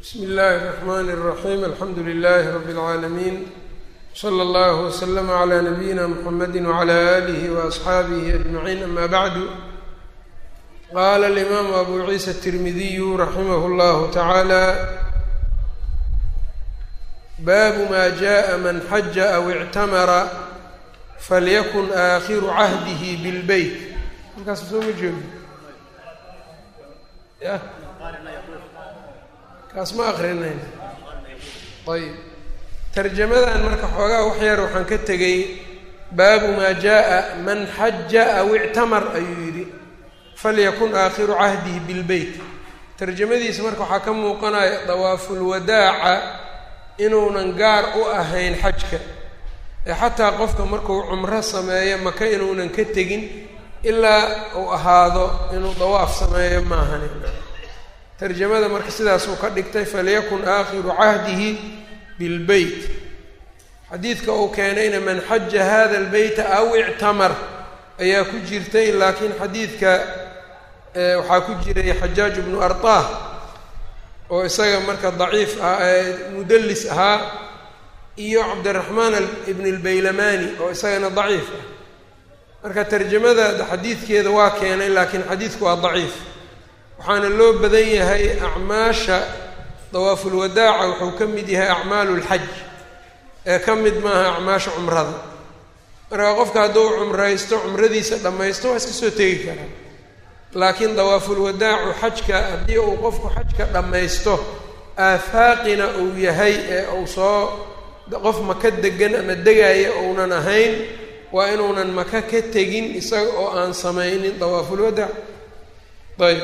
bsmi اllahi الرحmn الرaxيm alxamdu لlh rb العaalamiin slى اllah وslm عlى nabiyina mxamedi وعlى آlih وأصxaabih أجmaعin ama bعdu qala الإmam abu ciisa التirmidiyu raximah اllah taعalى baabu ma jaءa man xaja aw اctamara falyakun aakhiru cahdihi bاlbeyt halkaas soo ma jeedo ya kaas ma akrinayn ayb tarjamadan marka xoogaa wax yar waxaan ka tegay baabu maa jaءa man xaja aw ictamar ayuu yidhi falyakun aakhiru cahdihi bilbeyt tarjamadiisa marka waxaa ka muuqanaya dawaafulwadaaca inuunan gaar u ahayn xajka ee xataa qofka markuu cumro sameeyo maka inuunan ka tegin ilaa uu ahaado inuu dawaaf sameeyo maahan tarjamada marka sidaasuu ka dhigtay falyakun aakhiru cahdihi bilbeyt xadiidka uu keenayna man xaja hada albeyta aw ictamar ayaa ku jirtay laakiin xadiidka waxaa ku jiray xajaaj bnu arطah oo isaga marka daciif ah mudallis ahaa iyo cabdiraxmaan ibn اlbaylamani oo isagana daciif ah marka tarjamada xadiidkeeda waa keenay laakiin xadiidku waa daciif waxaana loo badan yahay acmaasha dawaafulwadaaca wuxuu ka mid yahay acmaalu lxaj ee ka mid maaha acmaasha cumrada marka qofka hadduu cumraysto cumradiisa dhammaysto waa iska soo tegi karaa laakiin dawaafulwadaacu xajka haddii uu qofku xajka dhammaysto aafaaqina uu yahay ee uu soo qof maka degan ama degaya uunan ahayn waa inuunan maka ka tegin isaga oo aan samaynin dawaafulwadaac ayb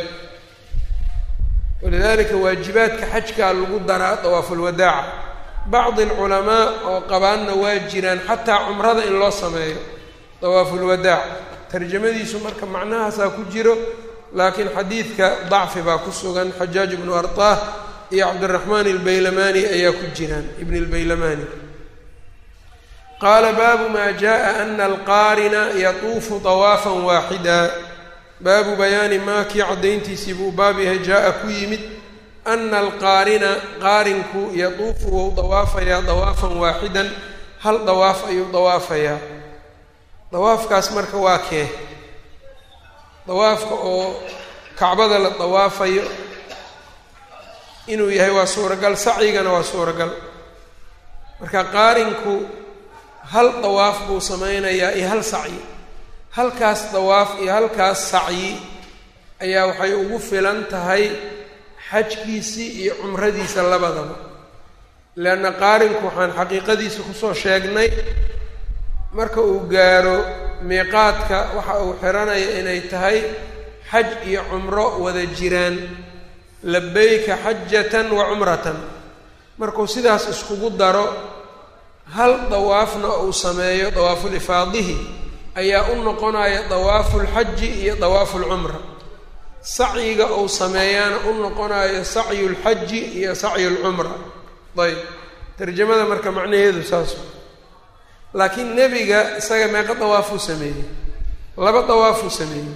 walidalika waajibaadka xajkaa lagu daraa dawaafulwadaaca bacdi alculamaa oo qabaanna waa jiraan xataa cumrada in loo sameeyo dawaafulwadaac tarjamadiisu marka macnahaasaa ku jiro laakiin xadiidka dacfi baa ku sugan xajaaj ibnu arطah iyo cabdiraxmaan albaylamani ayaa ku jiraan ibn اlbaylamani qaala baabu ma jaءa ana alqaarina yatuufu طawaafa waaxida baabu bayaani maa kii caddayntiisii buu baab yahay jaa-a ku yimid ana alqaarina qaarinku yatuufu wou dawaafayaa dawaafan waaxidan hal dawaaf ayuu dawaafayaa dawaafkaas marka waa kee dawaafka oo kacbada la dawaafayo inuu yahay waa suuragal sacyigana waa suuragal marka qaarinku hal dawaaf buu sameynayaa iyo hal sacyi halkaas dawaaf iyo halkaas sacyi ayaa waxay ugu filan tahay xajkiisii iyo cumradiisa labadaba leanna qaarinku waxaan xaqiiqadiisa kusoo sheegnay marka uu gaaro miiqaadka waxa uu xiranaya inay tahay xaj iyo cumro wada jiraan labayka xajatan wa cumratan markuu sidaas iskugu daro hal dawaafna uu sameeyo dawaafulifaadihi ayaa u noqonaya dawaafulxaji iyo dawaafulcumra sacyiga uu sameeyaana u noqonayo sacyulxaji iyo sacyulcumra ayb tarjamada marka macnaheedu saas laakiin nebiga isaga meeqa dawaafuu sameeyey laba dawaafuu sameeyey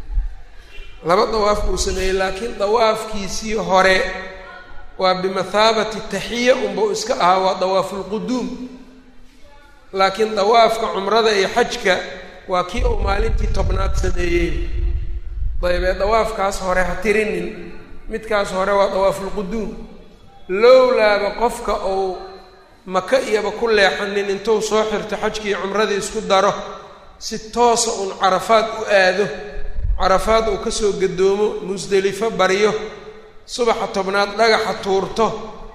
laba dawaaf buu sameeyey laakiin dawaafkiisii hore waa bimathaabati taxiya unbau iska ahaa waa dawaafulquduum laakiin dawaafka cumrada iyo xajka waa kii uu maalintii tobnaad sameeyey dayb ee dawaafkaas hore ha tirinin midkaas hore waa dawaafulquduum lowlaaba qofka uu maka iyaba ku leexanin intuu soo xirto xajkii iyo cumradii isku daro si toosa uun carafaad u aado carafaad uu kasoo gadoomo musdelifo baryo subaxa tobnaad dhagaxa tuurto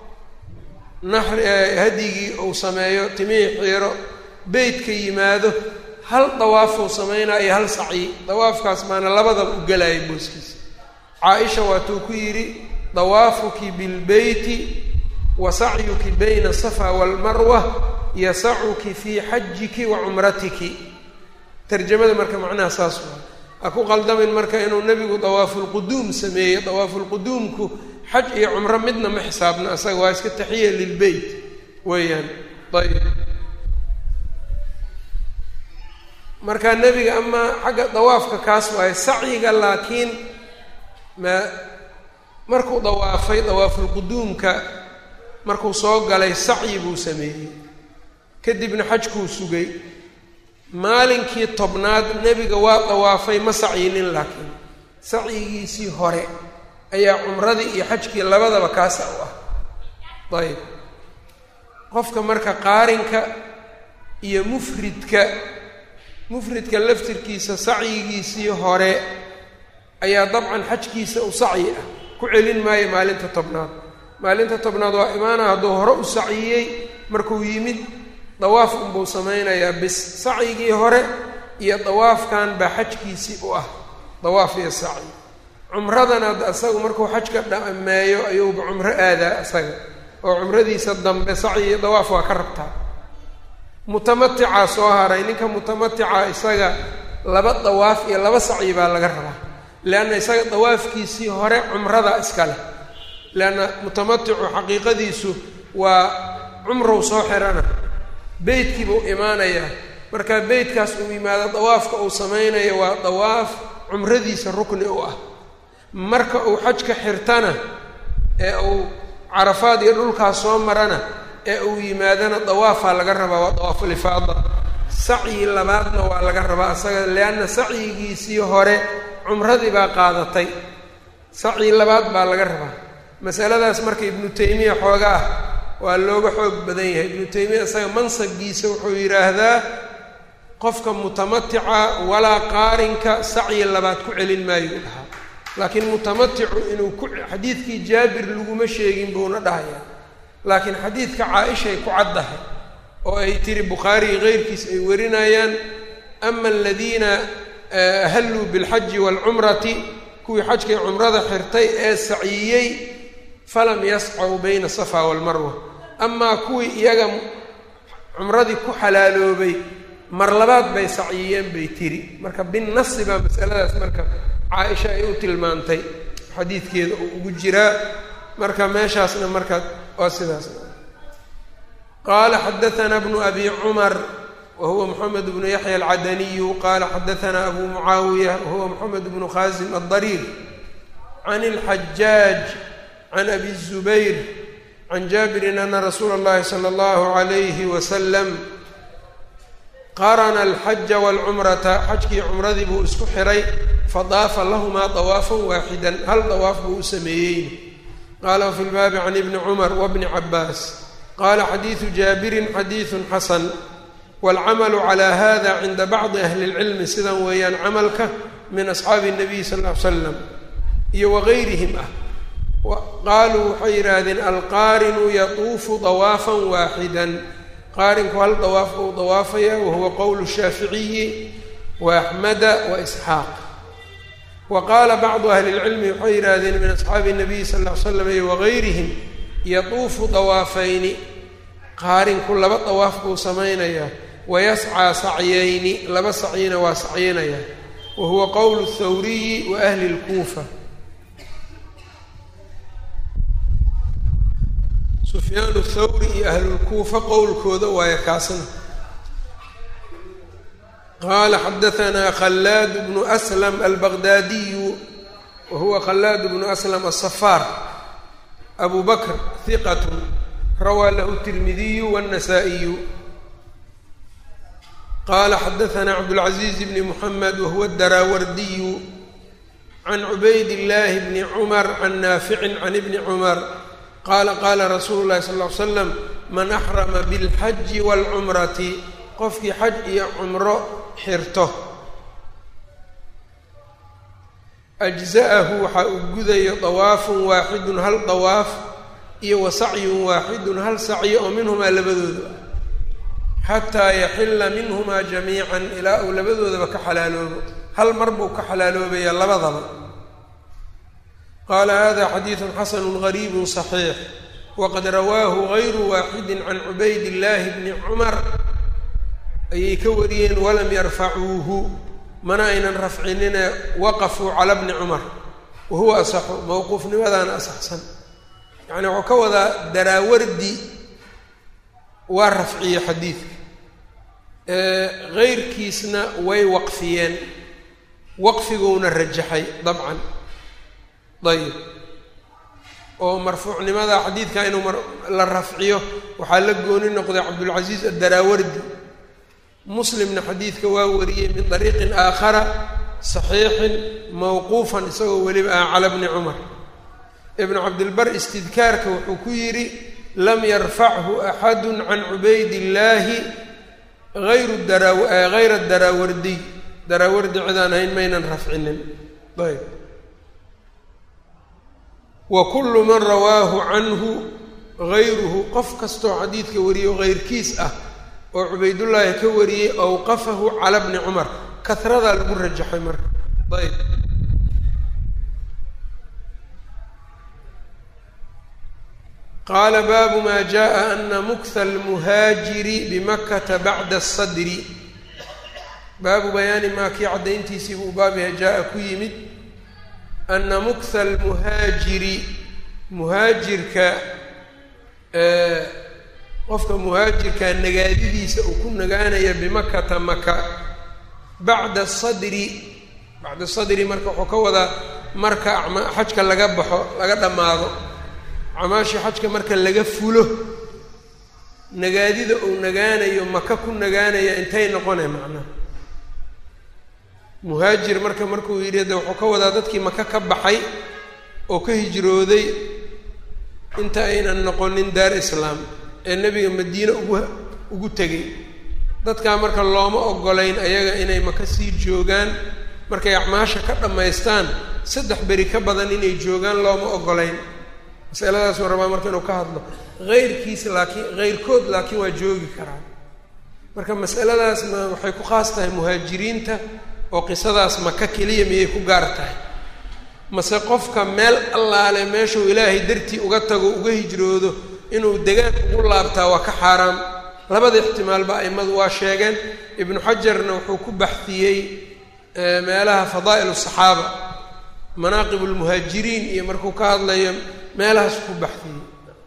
naxri hadyigii uu sameeyo timihii xiiro beytka yimaado hal dawaafuu sameynaa iyo hal sacyi dawaafkaas baana labadaba u gelaya booskiisa caa-isha waatuu ku yidhi dawaafuki bilbeyti wa sacyuki bayna asafa waalmarwa yasacuki fii xajiki wa cumratiki tarjamada marka macnaha saas waa ha ku qaldamin marka inuu nebigu dawaafulquduum sameeyey dawaafulquduumku xaj iyo cumro midna ma xisaabna asaga waa iska taxiya lilbeyt weeyaan ayb marka nebiga amaa xagga dawaafka kaas waaye sacyiga laakiin ma markuu dawaafay dawaafulquduumka markuu soo galay sacyi buu sameeyey kadibna xajkuu sugay maalinkii tobnaad nebiga waa dawaafay ma sacyinin laakiin sacyigiisii hore ayaa cumradii iyo xajkii labadaba kaasa u ah ayb qofka marka qaarinka iyo mufridka mufridka laftirkiisa sacyigiisii hore ayaa dabcan xajkiisa u sacyi ah ku celin maayo maalinta tobnaad maalinta tobnaad waa imaana hadduu hore u saciyey markuu yimid dawaaf unbuu samaynayaa bis sacyigii hore iyo dawaafkan baa xajkiisii u ah dawaaf iyo sacyi cumradana isagu markuu xajka dhameeyo ayuuba cumro aadaa isaga oo cumradiisa dambe sacyi iyo dawaaf waa ka rabtaa mutamaticaa soo haray ninka mutamatica isaga laba dawaaf iyo laba sacyi baa laga rabaa leanna isaga dawaafkiisii hore cumrada iska leh leanna mutamaticu xaqiiqadiisu waa cumrow soo xirana beytkii buu imaanayaa marka beytkaas uu yimaado dawaafka uu samaynayo waa dawaaf cumradiisa rukni u ah marka uu xajka xirtana ee uu carafaad iyo dhulkaas soo marana ee uu yimaadana dawaafaa laga rabaa waa dawaafulifaada sacyi labaadna waa laga rabaa isaga leanna sacyigiisii hore cumradii baa qaadatay sacyi labaad baa laga rabaa masaladaas marka ibnu taymiya xooga ah waa looga xoog badan yahay ibnu taymiya isaga mansabkiisa wuxuu yidhaahdaa qofka mutamatica walaa qaarinka sacyi labaad ku celin maayo u dhahaa laakiin mutamaticu inuu ku xadiidkii jaabir laguma sheegin buuna dhahayaa laakiin xadiidka caa-ishay ku caddahay oo ay tiri bukhaariyi keyrkiis ay warinayaan ama aladiina ahalluu bilxaji waalcumrati kuwii xajkay cumrada xirtay ee saciyey falam yascaw bayna safa waalmarwa amaa kuwii iyaga cumradii ku xalaaloobay mar labaad bay saciyeen bay tiri marka binnasi baa masaladaas marka caa-isha ay u tilmaantay xadiidkeeda uu ugu jiraa marka meeshaasna marka waa sidaas qaala xadaanaa bnu abi cumar wa huwa moxamed bnu yaxya alcadaniyu qaala xadaanaa abu mucaawiya wa huwa moxamed bnu khaasim addariir can اlxajaaj can abi الzubayr can jaabirin ana rasuula اllahi salى اllahu عalayhi waslam qarana alxaja wاlcumrata xajkii cumradii buu isku xiray fadaafa lahumaa dawaafan waaxidan hal dawaaf buu u sameeyey qaala wafi lbaabi can ibni cumar wabni cabaas qaala xadiidu jaabirin xadiidu xasan waalcamalu calaa hada cinda bacdi ahli اlcilmi sidan weeyaan camalka min asxaabi الnabiy sal ll ly slam iyo wagayrihim ah qaaluu waxay yidhaahdeen alqaarinu yatuufu dawaafan waaxidan qaarinku hal dawaaf buu dawaafaya wahuwa qowlu shaaficiyi wa axmeda wa isxaaq wa qaala bacdu ahli lcilmi waxay yidhaahdeen min asxaabi nabiyi sal ll ly slam iyo wagayrihim yatuufu dawaafayni qaarinku laba dawaaf buu samaynayaa wayascaa sacyayni laba sacyina waa sacyinayaa wa huwa qowlu thawriyi wa ahli lkuufa sufyaan thawri iyo ahlulkuufa qowlkooda waayo kaasna qaala xadaanaa khallaad bnu aslam albaqdaadiyu wa huwa khallaad bnu aslam asafaar abu bakr hiqat rawaa lahu tirmidiyu wاnnasaa'iyu qaala xadaanaa cabdاlcaziiz bni muxamed wahuwa daraawardiyu can cubayd illaahi bni cumar can naaficin can ibni cumar qaala qaala rasuulu llahi sal ll ly slam man axrama bilxaji waalcumrati qofkii xaj iyo cumro xirto ajza'ahu waxaa uu gudayo dawaafun waaxidun hal dawaaf iyo wa sacyun waaxidun hal sacyo oo minhumaa labadooda xataa yaxilla minhumaa jamiican ilaa uu labadoodaba ka xalaaloobo hal mar buu ka xalaaloobaya labadaba qaala hada xadiidu xasanu gariibu صaxiix waqad rawaahu gayru waaxidi can cubayd illaahi bni cumar ayay ka wariyeen walam yarfacuuhu mana aynan rafcinine waqafuu cala bni cumar wa huwa asaxu mowquufnimadaana asaxsan yacni wuxuu ka wadaa daraawardi waa rafciye xadiidka heyrkiisna way waqfiyeen waqfiguuna rajaxay dabcan ayib oo marfuucnimada xadiidka inuu la rafciyo waxaa la gooni noqday cabdulcasiis addaraawardi muslimna xadiidka waa wariyey min dariiqin aakhara saxiixin mawquufan isagoo weliba ah cala bni cumar ibnu cabdilbar istidkaarka wuxuu ku yidhi lam yarfachu axadu can cubayd illaahi ayru hayra daraawardiy daraawardi cidaan ahayn maynan rafcinin ayb wa kullu man rawaahu canhu gayruhu qof kastoo xadiidka wariyo hayrkiis ah oo cubaydullaahi ka wariyey awqafahu cala bni cumar kahradaa lagu rajaxay marka ayb qaala baabu maa jaءa ana mukha almuhaajiri bimakata bacda asadri baabu bayaani maa kii caddayntiisii buu baab yahay jaa-a ku yimid ana mukha almuhaajiri muhaajirka qofka muhaajirka nagaadidiisa uu ku nagaanaya bimakata maka bacda sadri bacda sadri marka wuxuu ka wadaa marka xajka laga baxo laga dhammaado acmaashii xajka marka laga fulo nagaadida uu nagaanayo maka ku nagaanaya intay noqonay macnaha muhaajir marka markuu yidhi de wuxuu ka wadaa dadkii maka ka baxay oo ka hijrooday inta aynan noqonin daar islaam ee nebiga madiine ugu ugu tegay dadkaa marka looma ogolayn ayaga inay maka sii joogaan markay acmaasha ka dhammaystaan saddex beri ka badan inay joogaan looma ogolayn masaladaasuu rabaa marka inuu ka hadlo heyrkiis laakiin heyrkood laakiin waa joogi karaa marka masaladaas ma waxay ku khaas tahay muhaajiriinta oo qisadaas maka keliya miyay ku gaar tahay mase qofka meel allaale meeshuu ilaahay dartii uga tago uga hijroodo inuu degaan ugu laabtaa waa ka xaaraam labada ixtimaalba aimadu waa sheegeen ibnu xajarna wuxuu ku baxdiyey meelaha fadaa'il asaxaaba manaaqib lmuhaajiriin iyo markuu ka hadlayo meelahaas ku baxdiyey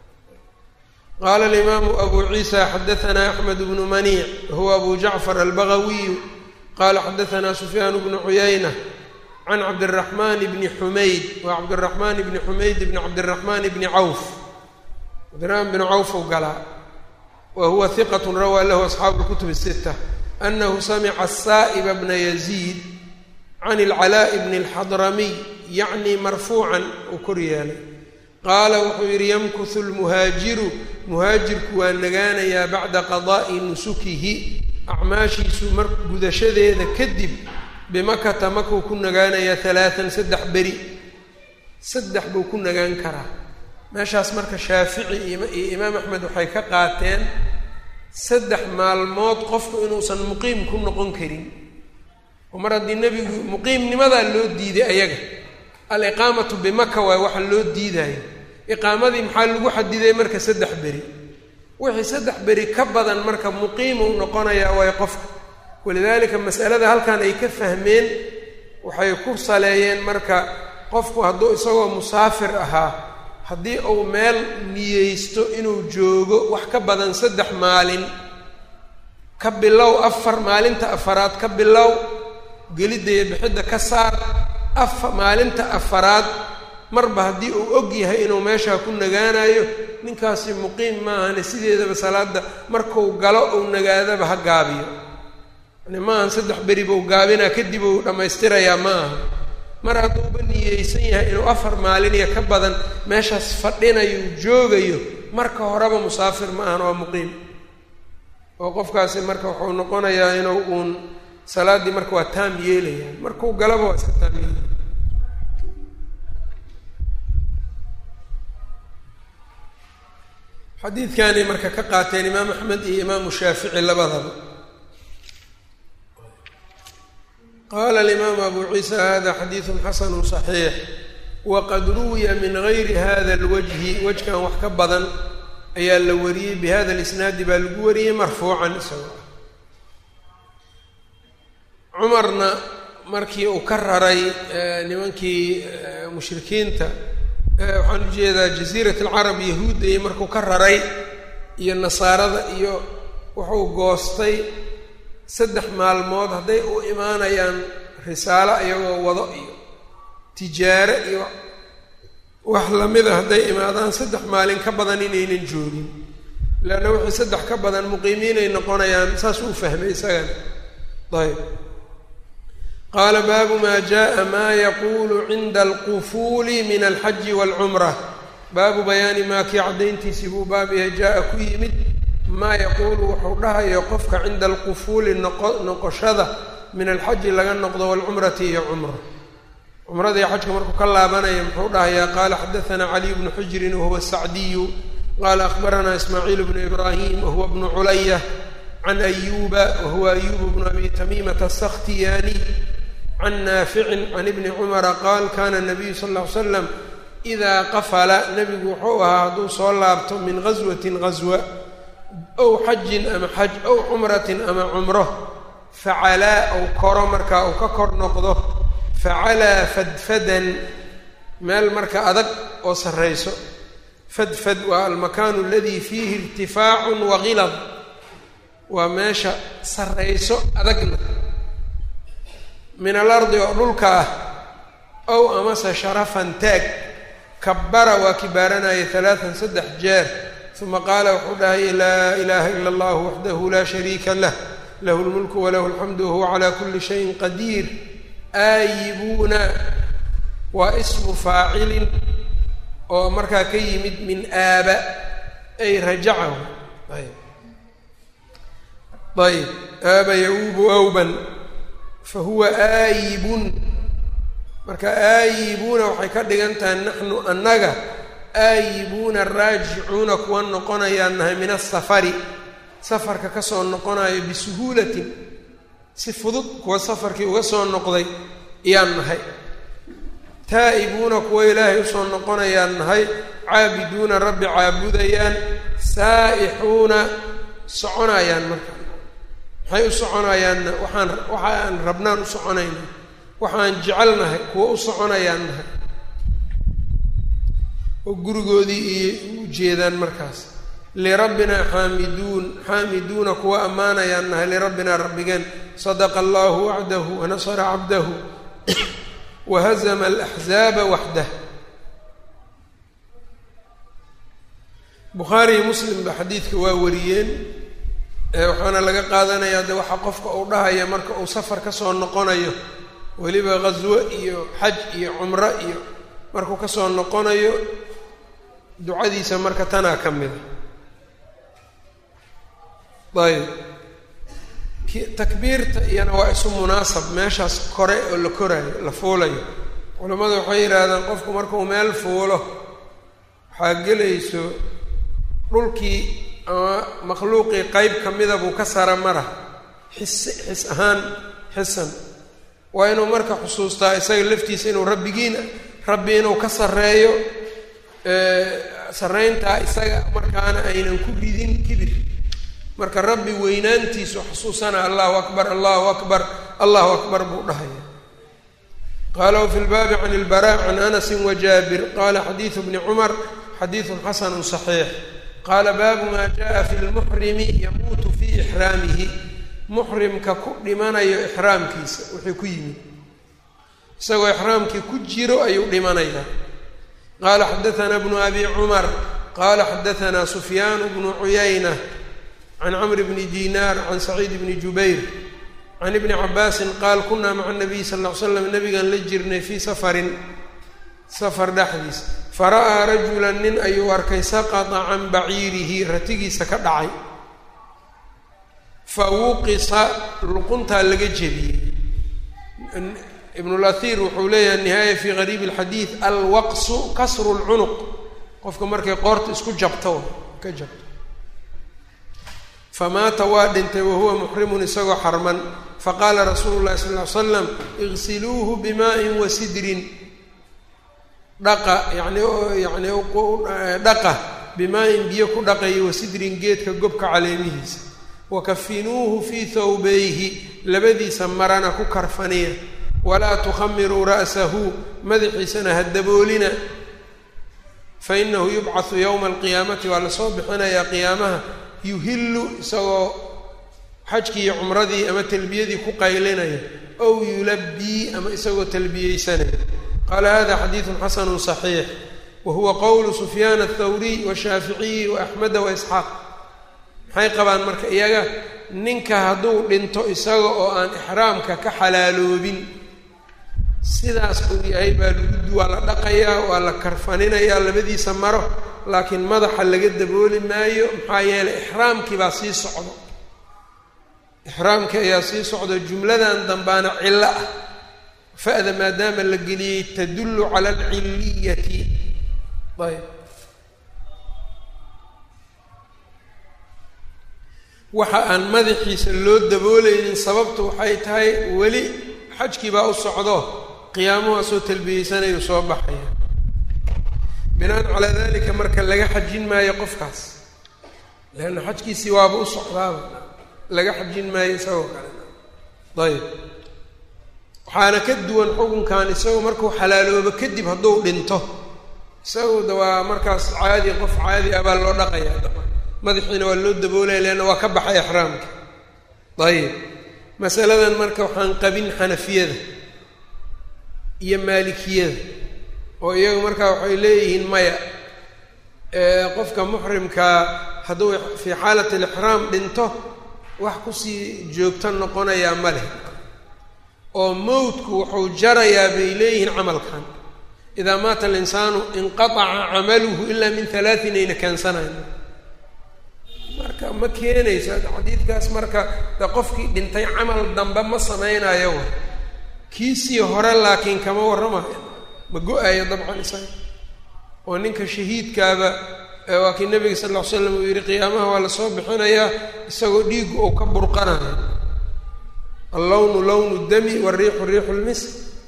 qaala alimaamu abu ciisa xadaanaa axmed bnu maniic huwa abu jacfar albagawiyu qala xadaanaa sufyaan bnu cuyayna can cabdiraxmaan bni xumayd waa cabdiraxmaan bni xumayd bni cabdiraxmaan bni cawf cabdiraxmaan bni cawf u galaa wa huwa hiqat rawaa lahu asxaabu lkutub sita anahu samica saa'iba bna yaziid can ilcalaa'i bni alxadramiy yacni marfuucan uu kor yeelay qaala wuxuu yidhi yamkuhu lmuhaajiru muhaajirku waa nagaanayaa bacda qadaa'i nusukihi acmaashiisu mar gudashadeeda kadib bimakata makuu ku nagaanayaa halaatan saddex beri saddex buu ku nagaan karaa meeshaas marka shaafici iyo imaam axmed waxay ka qaateen saddex maalmood qofku inuusan muqiim ku noqon karin oo mar haddii nebigu muqiimnimadaa loo diiday ayaga aliqaamatu bimaka waay waxa loo diidayo iqaamadii maxaa lagu xadiday marka saddex beri wixii saddex beri ka badan marka muqiimuu noqonayaa waay qofka walidaalika masalada halkan ay ka fahmeen waxay ku saleeyeen marka qofku hadduu isagoo musaafir ahaa haddii uu meel niyeysto inuu joogo wax ka badan saddex maalin ka bilow afar maalinta afaraad ka bilow gelidda iyo bixidda ka saar afa maalinta afaraad marba haddii uu og yahay inuu meeshaa ku nagaanayo ninkaasi muqiim maahane sideedaba salaada markuu galo uu nagaadaba ha gaabiyo yani maahan saddex beri buu gaabinaa kadib uu dhammaystirayaa ma aha mar hadduuba niyeysan yahay inuu afar maalin iyo ka badan meeshaas fadhinayo joogayo marka horeba musaafir ma ahan waa muqiim oo qofkaasi marka wuxuu noqonayaa inuu uun salaaddii marka waa taam yeelaya markuu galaba waa iska taam yeelaya xadiidkanay marka ka qaateen imaam axmed iyo imaamu shaafici labadaba qala alimaamu abu ciisa hada xadiidu xasanu صaxiix waqad ruwiya min gayri hada اlwajhi wajkan wax ka badan ayaa la wariyey bihada اlisnaadi baa lagu wariyey marfuucan isagoo cumarna markii uu ka raray nimankii mushrikiinta waxaan ujeedaa jaziirat alcarab yahuudda iyo markuu ka raray iyo nasaarada iyo wuxuu goostay saddex maalmood hadday u imaanayaan risaalo iyagoo wado iyo tijaare iyo wax lamida hadday imaadaan saddex maalin ka badan inaynan joogin leanna wixii saddex ka badan muqiimiinay noqonayaan saas uu fahmay isagana ayb qaala baabu maa jaءa maa yaquulu cinda alqufuuli min alxaji wاlcumra baabu bayaani maa kii caddayntiisii buu baab yahay jaa-a ku yimid maa yaquulu wuxuu dhahayo qofka cinda alqufuuli noqo noqoshada min alxaji laga noqdo waalcumrati iyo cumra cumrada iyo xajka markuu ka laabanaya muxuu dhahayaa qaala xadaثana caliy bnu xujrin wahuwa sacdiyu qaala akhbaranaa ismaaciil bnu ibraahim wahuwa bnu culaya can ayuba wahuwa ayubu bnu abi tamiimata asakhtiyaaniy can naaficin can ibni cumara qaal kana nabiyu sal ll ly slam idaa qafala nebigu wuxuu ahaa hadduu soo laabto min gaswatin gaswa ow xajin ama xaj ow cumratin ama cumro facalaa ou koro markaa uu ka kor noqdo facalaa fadfadan meel marka adag oo sarrayso fadfad waa almakaanu aladii fiihi irtifaacun wa gilad waa meesha sarrayso adagna min alardi oo dhulka ah ow amase sharafan taag kabara waa kibaaranaya halaatan saddex jeer uma qaala wuxuu dhahay laa ilaaha ila allahu waxdahu laa shariika lah lahu lmulku walahu alxamdu wahuwa calaa kuli shayin qadiir aayibuuna waa ismu faacilin oo markaa ka yimid min aaba ay rajacahu ayb ayb aaba yauubu awban fa huwa aayibun marka aayibuuna waxay ka dhigan tahay naxnu annaga aayibuuna raajicuuna kuwa noqonayaan nahay min asafari safarka kasoo noqonayo bisuhuulatin si fudud kuwa safarkii uga soo noqday ayaan nahay taa'ibuuna kuwa ilaahay usoo noqonayaan nahay caabiduuna rabbi caabudayaan saa'ixuuna soconayaan marka maxay u soconayaanna waxaan waxa aan rabnaan u soconayna waxaan jecelnahay kuwa u soconayaan nahay oo gurigoodii iyo u jeedaan markaas lirabbinaa xaamiduun xaamiduuna kuwa ammaanayaan nahay lirabbinaa rabbigeen sadaqa allahu wacdahu wanasara cabdahu wahazama alaxzaaba waxdah bukhaari iyo muslim ba xadiidka waa wariyeen waxaana laga qaadanayaa de waxaa qofka uu dhahaya marka uu safar kasoo noqonayo weliba ghaswo iyo xaj iyo cumro iyo markuu kasoo noqonayo ducadiisa marka tanaa ka mida ayb takbiirta iyana waa isu munaasab meeshaas kore oo la koraayo la fuulayo culammadu waxay yidhaahdaan qofku markuu meel fuulo waxaa gelayso dhulkii ama makhluuqii qeyb ka mida buu ka sara mara xis xis ahaan xisan waa inuu marka xusuustaa isaga laftiisa inuu rabbigiin rabbi inuu ka sarreeyo sarrayntaa isaga markaana aynan ku ridin kibir marka rabbi weynaantiisu xusuusana allahu akbar allahu akbar allahu akbar buu dhahaya qaala wafi lbaabi can ilbara can anasi wajaabir qala xadiidu bni cumar xadiidun xasanu صaxiix qaala baabu maa jaءa fi lmuxrimi yamuutu fii ixraamihi muxrimka ku dhimanayo ixraamkiisa wuxuu ku yimid isagoo ixraamkii ku jiro ayuu dhimanayaa qaala xadaثana bnu abi cumar qala xadaثana sufyaan bnu cuyayna can camr bni dinaar can saciid bni jubayr can ibni cabaasin qaal kunaa maca nabiy sal ll ly slam nabigaan la jirnay fii safarin safar dhexdiis fara'aa rajulan nin ayuu arkay saqata can baciirihi ratigiisa ka dhacay fa wuqisa luquntaa laga jebiyey ibnulahir wuxuu leeyahay nihaaya fii gariibi alxadiid alwaqsu kasru lcunuq qofka markay qoorta isku jabto ka jabto famaata waa dhintay wahuwa muxrimun isagoo xarman faqaala rasuulu llahi sal ly slam igsiluuhu bimaa'in wa sidrin dhaqa yani yani dhaqa bimaa-in biyo ku dhaqaya wasidrin geedka gobka caleemihiisa wakafinuuhu fii thawbayhi labadiisa marana ku karfaniya walaa tukhamiruu ra'sahu madaxiisana ha daboolina fainahu yubcathu yowma alqiyaamati waa lasoo bixinayaa qiyaamaha yuhillu isagoo xajkii iyo cumradii ama talbiyadii ku qaylinaya ow yulabbii ama isagoo talbiyeysanaya qaala hada xadiidun xasanu صaxiix wa huwa qowlu sufyaan athawriy washaaficiyi wa axmeda wa isxaaq maxay qabaan marka iyaga ninka hadduu dhinto isaga oo aan ixraamka ka xalaaloobin sidaas uu yahay baa lagu waa la dhaqayaa waa la karfaninayaa labadiisa maro laakiin madaxa laga dabooli maayo maxaa yeelay ixraamkii baa sii socdo ixraamkii ayaa sii socdo jumladan dambaana cillo ah fa-da maadaama la geliyey tadullu cala alcilliyati ayb waxa aan madaxiisa loo dabooleynin sababtu waxay tahay weli xajkii baa u socdo qiyaamuhu soo talbiyeysanayuu soo baxaya binaan calaa dalika marka laga xajin maayo qofkaas leanna xajkiisii waaba u socdaaba laga xajin maayo isagoo kale ayb waxaana ka duwan xukunkan isagu markuu xalaaloobo kadib hadduu dhinto isagu da waa markaas caadi qof caadi ah baa loo dhaqayaa daba madaxiina waa loo daboolaya leanna waa ka baxay exraamka ayib masaladan marka waxaan qabin xanafiyada iyo maalikiyada oo iyagu markaa waxay leeyihiin maya qofka muxrimkaa hadduu fii xaalati alixraam dhinto wax kusii joogto noqonayaa ma leh oo mowtku wuxuu jarayaa bay leeyihiin camalkan idaa maata alinsaanu inqataca camaluhu ilaa min halaatin ayna keensanayn marka ma keenayso xadiidkaas marka de qofkii dhintay camal dambe ma samaynayo wa kiisii hore laakiin kama warramayo ma go-ayo dabcan isaga oo ninka shahiidkaaba waa kii nabiga sal ll ly slam uu yihi qiyaamaha waa lasoo bixinayaa isagoo dhiigu uu ka burqanayo allawnu lawnu dami wariixu riixu lmisk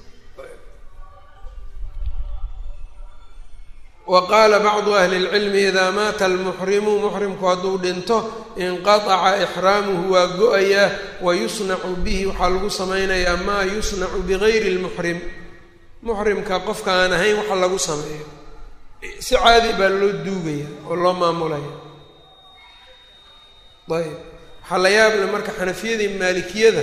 wa qaala bacdu ahli اlcilmi idaa maata almuxrimu muxrimku hadduu dhinto inqataca ixraamuhu waa go-ayaa wa yusnacu bihi waxaa lagu samaynayaa maa yusnacu bigayri اlmuxrim muxrimka qofka aan ahayn waxa lagu sameeyo si caadi baa loo duugaya oo loo maamulaya ayb waxaa la yaable marka xanafiyadii maalikiyada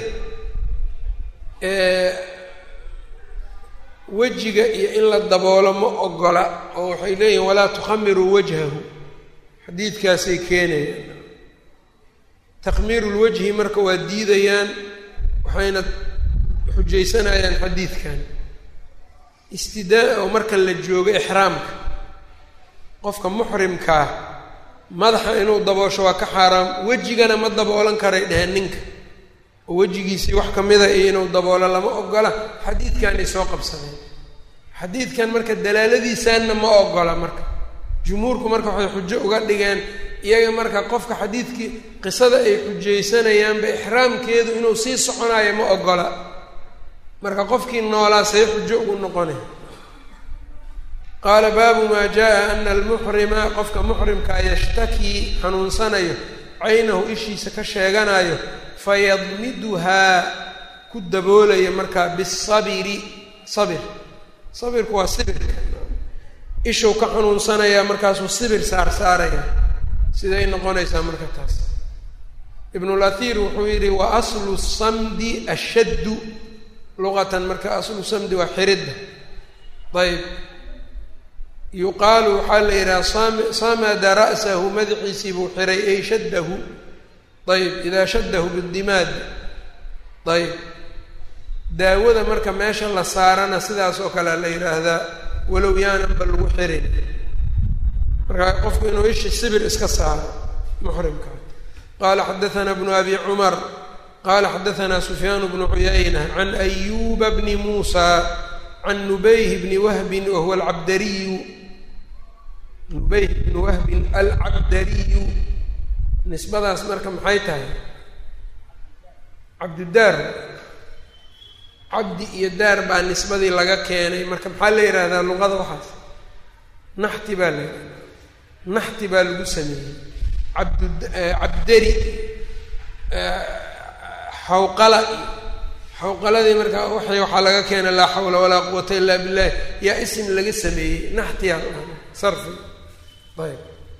wejiga iyo in la daboolo ma ogola oo waxay leeyihin walaa tukhamiruu wajhahu xadiidkaasay keenayaan takhmiiru lwajhi marka waa diidayaan waxayna xujaysanayaan xadiidkan istidaa oo marka la joogo ixraamka qofka muxrimkaa madaxa inuu daboosho waa ka xaaraam wejigana ma daboolan karay dheheen ninka oo wejigiisii wax ka mida iyo inuu daboolo lama ogola xadiidkanay soo qabsadeen xadiidkan marka dalaaladiisaanna ma ogola marka jumhuurku marka waxay xujo uga dhigeen iyaga marka qofka xadiidkii qisada ay xujaysanayaanba ixraamkeedu inuu sii soconayo ma ogola marka qofkii noolaa say xujo ugu noqonay qaala baabu maa jaa ana almuxrima qofka muxrimkaa yashtakii xanuunsanayo caynahu ishiisa ka sheeganayo fayadmiduhaa ku daboolaya markaa bisabiri sabir sabirku waa sibirka ishuu ka xanuunsanayaa markaasuu sibir saar saaraya siday noqonaysaa marka taas ibnulatiir wuxuu yidhi wa aslu samdi ashaddu luqatan marka aslu samdi waa xiridda ayb yuqaalu waxaa la yidhaha sam samada ra'sahu madaxiisii buu xiray ay shaddahu ayb idaa shaddahu bidimaad ayb daawada marka meesha la saarana sidaas oo kale la yidhaahdaa walow yaananba lagu xirin marka qofku inuu ishi sibir iska saaro muxrimka qaala xadaثana bnu abi cumar qala xadaثana sufyaan bnu cuyayna can ayuba bni muusa can nubayh bni wahbin wahuwa alcabdariyu nubayh bni wahbin alcabdariyu nisbadaas marka maxay tahay cabdidaar cabdi iyo daar baa nisbadii laga keenay marka maxaa la yidhahdaa luqada waxaas naxti baa la yidhahdaa naxti baa lagu sameeyey cabdu cabdari xawqala xawqaladii marka waxay waxaa laga keenay laa xawla walaa quwata illa billahi yaa isim laga sameeyey naxtiyaa sarfi ayb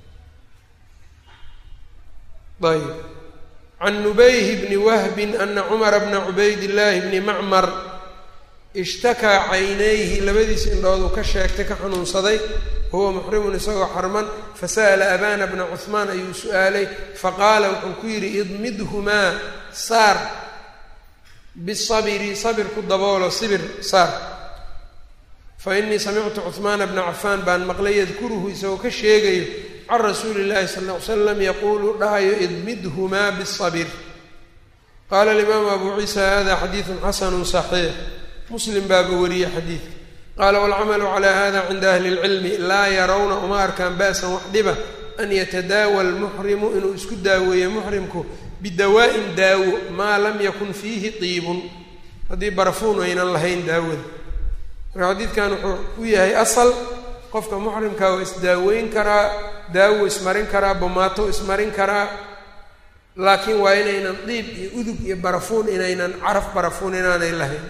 ayb can nubayh bni wahbin ana cumara bna cubayd illaahi bni macmar ishtakaa caynayhi labadiis indhooduu ka sheegtay ka xanuunsaday huwa muxrimun isagoo xarman fasa'ala abana bna cuhmaan ayuu su-aalay faqaala wuxuu ku yidhi idmidhumaa saar bisabiri sabir ku daboolo sibir saar fa innii samictu cuhmaana bna cafaan baan maqlay yadkuruhu isagoo ka sheegayo can rasuuli llahi sala ll ly slam yaquulu dhahayo idmidhumaa bisabir qaala alimaamu abu ciisa hada xadiidun xasanu saxiix muslim baaba wariyey xadiidka qaala walcamalu calaa hada cinda ahli اlcilmi laa yarawna uma arkaan ba'san wax dhiba an yatadaawa almuxrimu inuu isku daaweeyo muxrimku bidawaa'in daawo maa lam yakun fiihi tiibun haddii barafuun aynan lahayn daawada marka xadiidkan wuxuu u yahay asal qofka muxrimka waa isdaaweyn karaa daawo ismarin karaa bomaato ismarin karaa laakiin waa inaynan diib iyo udug iyo barafuun inaynan caraf barafuun inaanay lahayn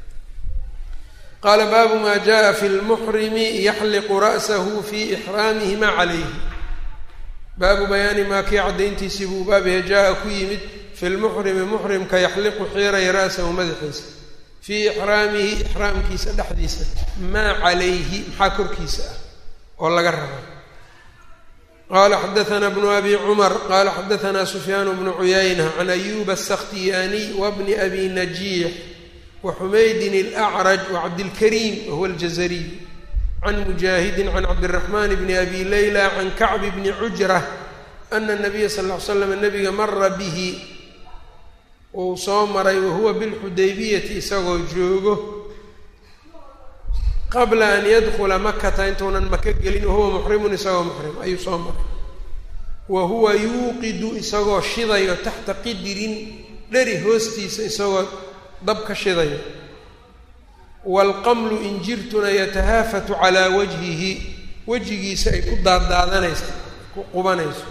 qaala baabu maa jaءa fi lmuxrimi yaxliqu ra'sahu fi ixraamihi ma calayhi baabu bayaani maa kii caddayntiisii buu baabihe jaa-a ku yimid fi lmuxrimi muxrimka yaxliqu xiiraya ra'sahu madaxiisa fii ixraamihi ixraamkiisa dhexdiisa maa calayhi maxaa korkiisa ah oo laga rabaa qala xadaana bnu abi cumar qala xadaana sufyaan bnu cuyayna can ayuba asakhtiyaaniy wabni abi najiix waxumaydin alacraj wacabdilkariim wahuwa aljazariy can mujaahidin can cabdiraxmaan bni abi leyla can kacbi bni cujra ana nabiya sal ll ly slam nabiga mara bihi uu soo maray wahuwa bilxudaybiyati isagoo joogo qabla an yadkula makata intuunan maka gelin wahuwa muxrimun isagoo muxrim ayuu soo maray wa huwa yuuqidu isagoo shidayo taxta qidirin dheri hoostiisa isagoo dab ka shidayo waalqamlu injirtuna yatahaafatu calaa wajhihi wejigiisa ay ku daaddaadanayso ku qubanayso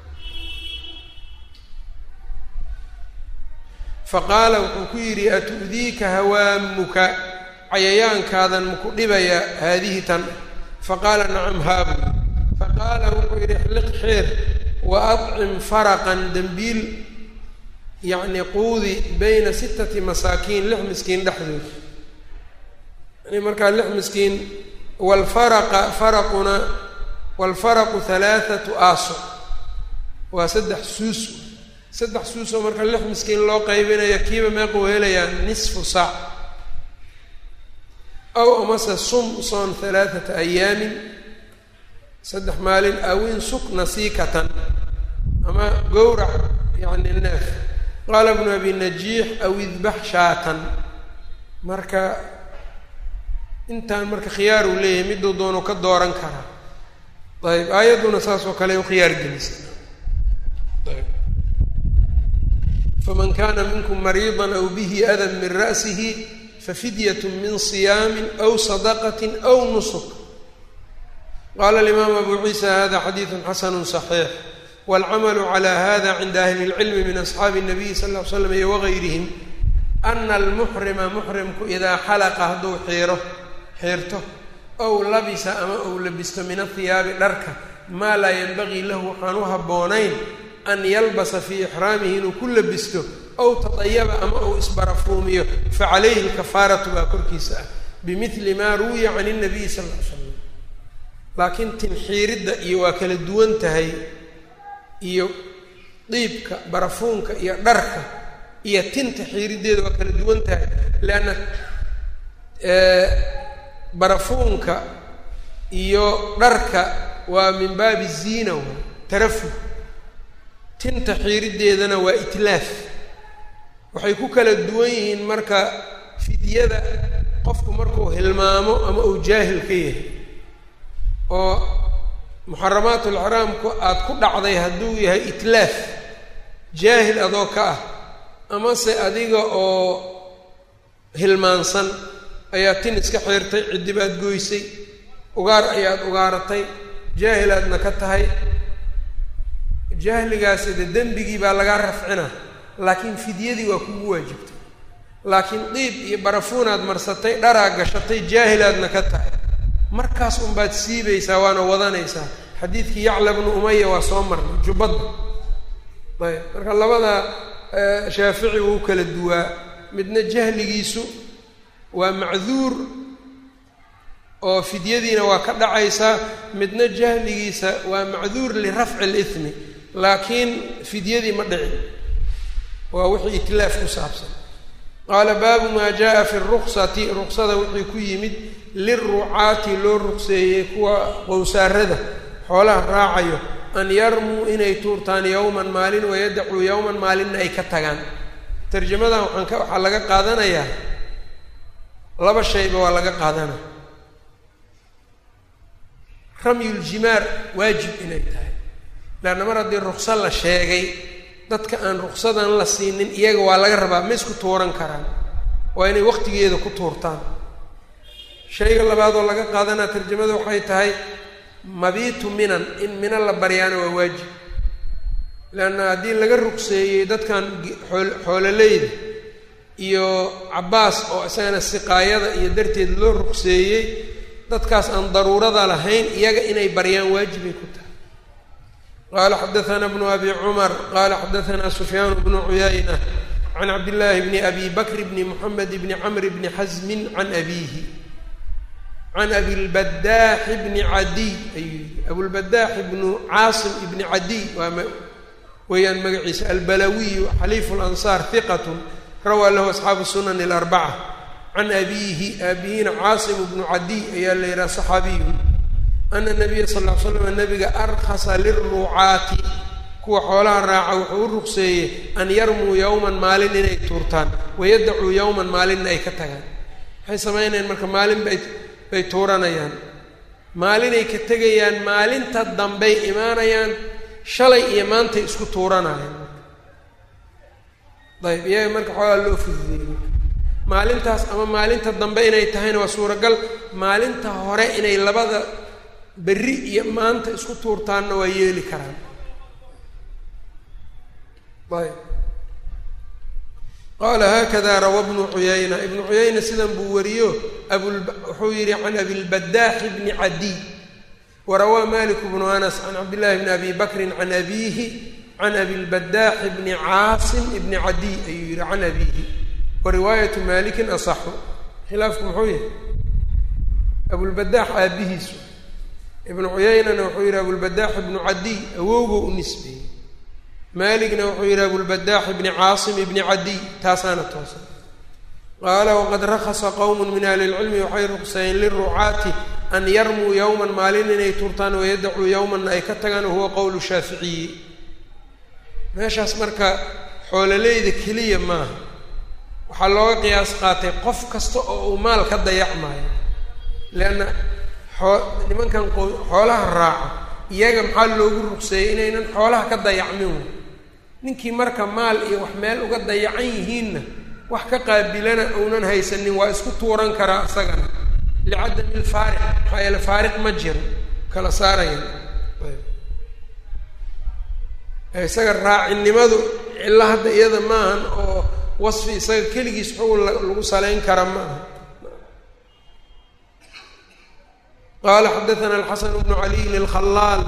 faqaala wuxuu ku yidhi atu'diika hawaamuka cayayaankaadan maku dhibaya haadihi tan faqaala nacam haabu faqaala wuxuu yidhi xliq xeer wa adcim faraqan dembiil yacni quudi bayna sittati masaakiin lix miskiin dhexdood yani markaa lix miskiin waalfaraqa faraquna waalfaraqu halaathatu aaso waa saddex suus saddex suusoo marka lix miskiin loo qaybinayo kiiba meequu helayaa nisfu saac aw amase sum soon halaathata ayaamin saddex maalin awin suk nasiikatan ama gowrac yacni neef qaala bnu abi najiix aw idbax shaatan marka intaan marka khiyaar uu leeyahay miduu doonu ka dooran karaa ayb aayadduna saas oo kale u khiyaar gelisa ayb faman kana minkum mariida aw bihi adan min ra'sihi fafidyat min صiyaami aw sadaqati aw nusuk qala alimaam abu ciisa hada xadiidu xasanu صaxiix wاlcamalu clى hada cinda ahli اlcilmi min asxaabi الnabiyi sal ll ly slam iyo wagayrihim ana almuxrima muxrimku idaa xalaqa hadduu xiiro xiirto ow labisa ama ou labisto min ahiyaabi dharka maa laa yanbagii lahu waxaan u habboonayn an yalbasa fii ixraamihi inuu ku labisto ow tadayaba ama ou isbarafuumiyo facalayhi lkafaaratu baa korkiisa ah bimidli maa ruwiya can اnabiyi sal ll ly slam laakiin tinxiiridda iyo waa kala duwan tahay iyo diibka barafuunka iyo dharka iyo tinta xiiriddeeda waa kala duwan tahay leanna barafuunka iyo dharka waa min baabi ziina wa tarafuh tinta xiiriddeedana waa itlaaf waxay ku kala duwan yihiin marka fidyada qofku markuu hilmaamo ama uu jaahil ka yahay oo muxaramaatu alxaraamku aada ku dhacday hadduu yahay itlaaf jaahil adoo ka ah amase adiga oo hilmaansan ayaa tin iska xiirtay ciddi baad goysay ugaar ayaad ugaaratay jaahilaadna ka tahay jahligaasi de dembigii baa lagaa rafcina laakiin fidyadii waa kugu waajibtay laakiin diib iyo barafuunaad marsatay dharaa gashatay jaahilaadna ka tahay markaas unbaad siibaysaa waana wadanaysaa xadiidkii yacla bnu umaya waa soo marnay jubbadda ayb marka labada shaafici wuu kala duwaa midna jahligiisu waa macduur oo fidyadiina waa ka dhacaysaa midna jahligiisa waa macduur lirafci اlihmi laakiin fidyadii ma dhicin waa wixii itlaaf ku saabsan qaala baabu maa jaa fi ruksati ruksada wixii ku yimid lirucaati loo rugseeyey kuwa qowsaarada xoolaha raacayo an yarmuu inay tuurtaan yowman maalin wayadacuu yowman maalinna ay ka tagaan tarjamadan waxaan ka waxaa laga qaadanayaa laba shayba waa laga qaadanaya ramyuljimaar waajib inay tahay leanna mar haddii rukso la sheegay dadka aan ruksadan la siinin iyaga waa laga rabaa ma isku tuuran karaan waa inay waqtigeeda ku tuurtaan shayga labaad oo laga qaadanaa tarjamada waxay tahay mabiitu minan in mina la baryaana waa waajib leanna haddii laga rugseeyey dadkan xool xoololeyda iyo cabbaas oo isagana siqaayada iyo darteed loo rugseeyey dadkaas aan daruurada lahayn iyaga inay baryaan waajibay ku tahay qaala xadaثana bnu abi cumar qaala xadaثana sufyaan bnu cuyayna can cabdillaahi bni abi bakr bni moxamed bni camr bni xasmin can abiihi can abilbadaaxi bni cadiy ayuu yihi abulbadaaxi bnu caasim ibni cadiy waa weeyaan magaciisa albalawiyu xaliifu lansaar hiqat rawaa lahu asxaabu sunan اlarbaca can abiihi aabihiina caasim bnu cadiy ayaa la yidhaha saxaabiyun ana nabiya sal ll ly slam nabiga arkhasa liruucaati kuwa xoolaha raaca wuxuu u rugseeyey an yarmuu yowman maalin inay tuurtaan wayadacuu yowman maalinna ay ka tagaan waxay samaynayaan marka maalin bay bay tuuranayaan maalinay ka tegayaan maalinta dambey imaanayaan shalay iyo maantay isku tuuranayaan ayb iyaga marka xoolaa loo fududeeyey maalintaas ama maalinta dambe inay tahayna waa suuragal maalinta hore inay labada berri iyo maanta isku tuurtaanna waa yeeli karaan ayb qaala haakada rawa bnu cuyayna ibnu cuyayna sidan buu wariyo abul wuxuu yihi can abilbadaaxi bni cadiy warawaa malik bnu anas can cabdillahi bni abi bakrin can abiihi can abilbadaaxi bni caasim ibni cadiy ayuu yihi can abiihi wariwaayatu malikin asaxu khilaafku muxuu yahay abulbadaax aabihiisu ibnu cuyaynana wuxuu yihi abulbadaax ibnu cadiy awowgo u nisbeeyey maaligna wuxuu yihi abulbadaax ibni caasim ibni cadiy taasaana toosan qaala waqad rakhasa qowm min ahli lcilmi waxay ruqsayeen lirucaati an yarmuu yowman maalin inay turtaan wayadacuu yowmanna ay ka tagaan wahuwa qowlu shaaficiyi meeshaas marka xoololeyda keliya maaha waxaa looga qiyaas qaatay qof kasta oo uu maal ka dayacmaayo leanna xoo nimankan xoolaha raaco iyaga maxaa loogu ruqseeyey inaynan xoolaha ka dayacmin wey ninkii marka maal iyo wax meel uga dayacan yihiinna wax ka qaabilana uunan haysanin waa isku tuuran karaa isagana licadami ilfaariq maxaa yeele faariq ma jiro kala saaraya isaga raacinimadu cillo hadda iyada maahan oo wasfi isaga keligiis xugun lagu salayn kara ma aha qaala xadaثana alxasan bnu caliyin اlkhalaal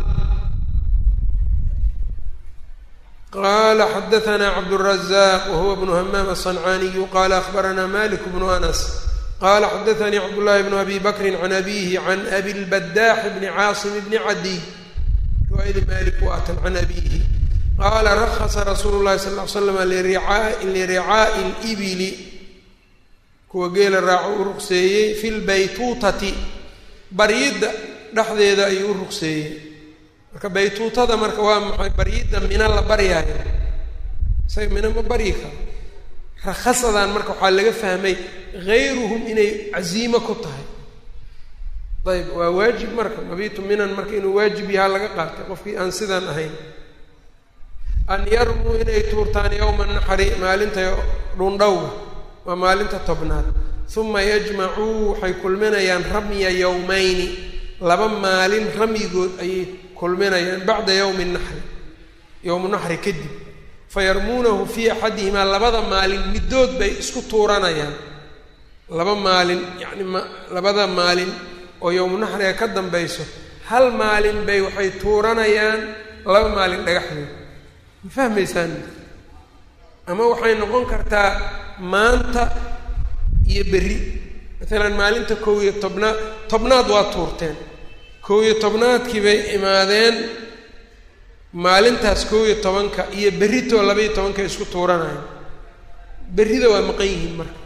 qala xadaثna cabdالrazaq wahuwa bnu hamaam aلصancaaniyu qala akhbarana malik bnu anas qala xadaثanii cabdullahi bnu abi bakri can abihi can abi lbadaax bni caasim bni cadiy riwaayada malik waatan can abihi qaala rakhasa rasuulu llahi sal ll ly slam liricaa'i libili kuwa geela raaco u ruqseeyey fi lbaytuutati baryidda dhexdeeda ayuu u ruqseeyey marka baytuutada marka waa maxay baryidda mina la baryaayo isaga mina ma baryi karo rakhasadan marka waxaa laga fahmay hayruhum inay casiimo ku tahay ayb waa waajib marka mabiitu minan marka inuu waajib yahaa laga qaatay qofkii aan sidaan ahayn an yarmuu inay tuurtaan yowma naxri maalinta dhundhowga waa maalinta tobnaad uma yajmacuu waxay kulminayaan ramya yowmayni laba maalin ramyigood ayay kulminayaan bacda yowmi naxri yowmu naxri kadib fayarmuunahu fii axadihimaa labada maalin middood bay isku tuuranayaan laba maalin yacni ma labada maalin oo yowmu naxriga ka dambayso hal maalin bay waxay tuuranayaan laba maalin dhagaxdood ma fahmaysaan ama waxay noqon kartaa maanta iyo berri maalan maalinta kow iyo tobnaad tobnaad waa tuurteen kow iyo tobnaadkii bay imaadeen maalintaas kow iyo tobanka iyo berritoo labaiyo tobanka isku tuuranayo berrida waa maqan yihiin marka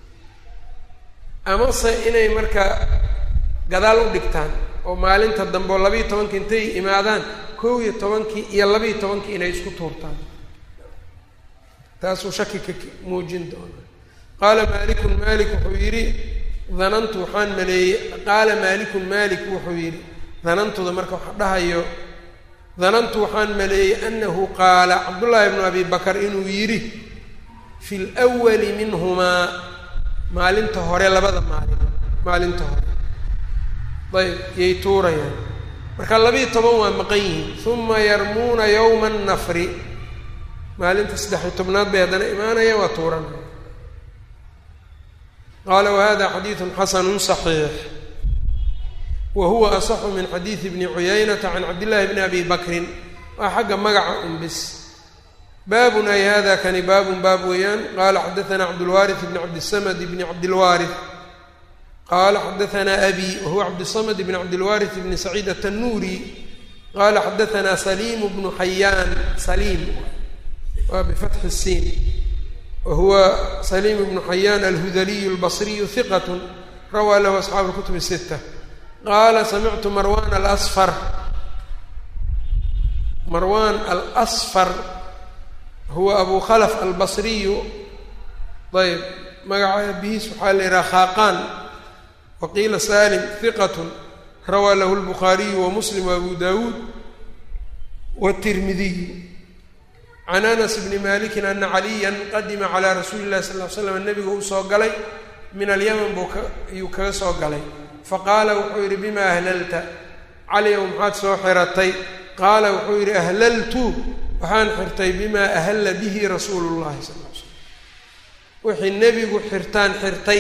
amase inay marka gadaal u dhigtaan oo maalinta dambe oo labaiyo tobanka intay imaadaan kow iyo tobankii iyo labaiyo tobankii inay isku tuurtaan taasuu shaki ka muujin doona qaala maalikun maalik wuxuu yidhi danantu waxaan maleeyey qaala maalikun maalik wuxuu yidhi danantuda marka waxa dhahayo danantu waxaan maleeyey anahu qaala cabdullaahi bnu abi bakar inuu yidhi fi lwali minhumaa maalinta hore labada maalin maalinta hore ayb yay tuurayaan marka labiiyo toban waa maqan yihiin uma yarmuuna yowma annafri maalinta saddex-iyo tobnaad bay haddana imaanayaan waa tuuranaya qaala wahada xadiidu xasanu صaxiix wa huwa asaxu min xadiidi bni cuyaynata can cabdillahi bni abi bakrin waa xagga magaca un bis baabun ay hada kani baabun baab weeyaan qaala xadaana cabdulwaariث bni cabdisamad bni cabdilwaariث qaala xadaana abi wahuwa cabdisamad bni cabdilwaariث bni saciid atanuuri qaala xadaana saliim bnu xayaan saliim waa bifatxi siin wahuwa saliim bnu xayaan alhudaliyu albasriyu hiqat rawaa lahu asxaabu اlkutub الsita qaala samictu marwan alasfar marwan alasfar huwa abu khalf albasriyu ayb magaca abihiis waxaa la yidhaha khaaqaan waqiila salim hiqat rawaa lahu lbukhaariyu wamuslim waabu dawuud wاtirmidiyu can anas bni malikin ana caliya qadima calaa rasuuli llahi sal l slam nebigu uu soo galay min alyaman buu ka ayuu kaga soo galay faqaala wuxuu yidhi bima ahlalta caliyow maxaad soo xiratay qaala wuxuu yidhi ahlaltu waxaan xirtay bimaa ahalla bihi rasuulu llahi sal l slam wixii nebigu xirtaan xirtay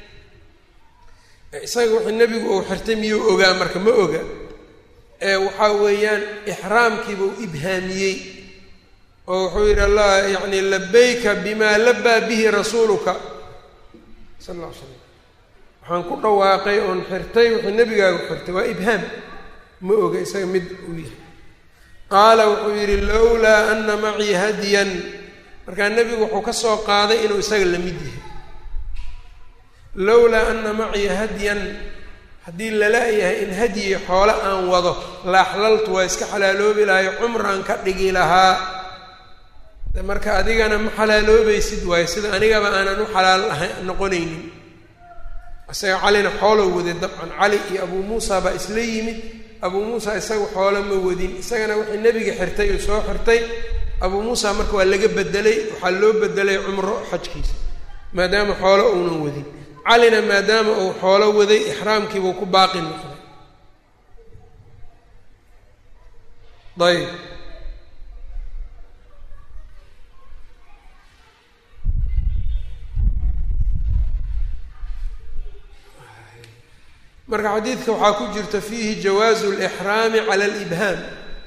isaga wixii nebigu uu xirtay miyuu ogaa marka ma oga ee waxaa weeyaan ixraamkiibuu ibhaamiyey oo wuxuu yidhi allah yacni labayka bimaa labaa bihi rasuuluka sal alla ly slam waxaan ku dhawaaqay oon xirtay wixii nebigaagu xirtay waa ibhaam ma oga isaga mid uu yahay qaala wuxuu yidhi lowlaa ana macii hadyan markaa nebigu wuxuu ka soo qaaday inuu isaga la mid yahay lowlaa ana macii hadyan haddii lala yahay in hadyi xoole aan wado laaxlaltu waa iska xalaaloobi lahay cumraan ka dhigi lahaa marka adigana ma xalaaloobaysid waayo sida anigaba aanan u xalaal aha noqonaynin isaga calina xoolow waday dabcan cali iyo abuu muusa baa isla yimid abuu muusa isaga xoolo ma wadin isagana wixii nebiga xirtay uu soo xirtay abuu muusa marka waa laga bedelay waxaa loo bedelay cumro xajkiisa maadaama xoolo uunan wadin calina maadaama uu xoolo waday ixraamkiibuu ku baaqi noqday ayb marka xadiidka waxaa ku jirta fiihi jawaazu lixraami cala alibhaam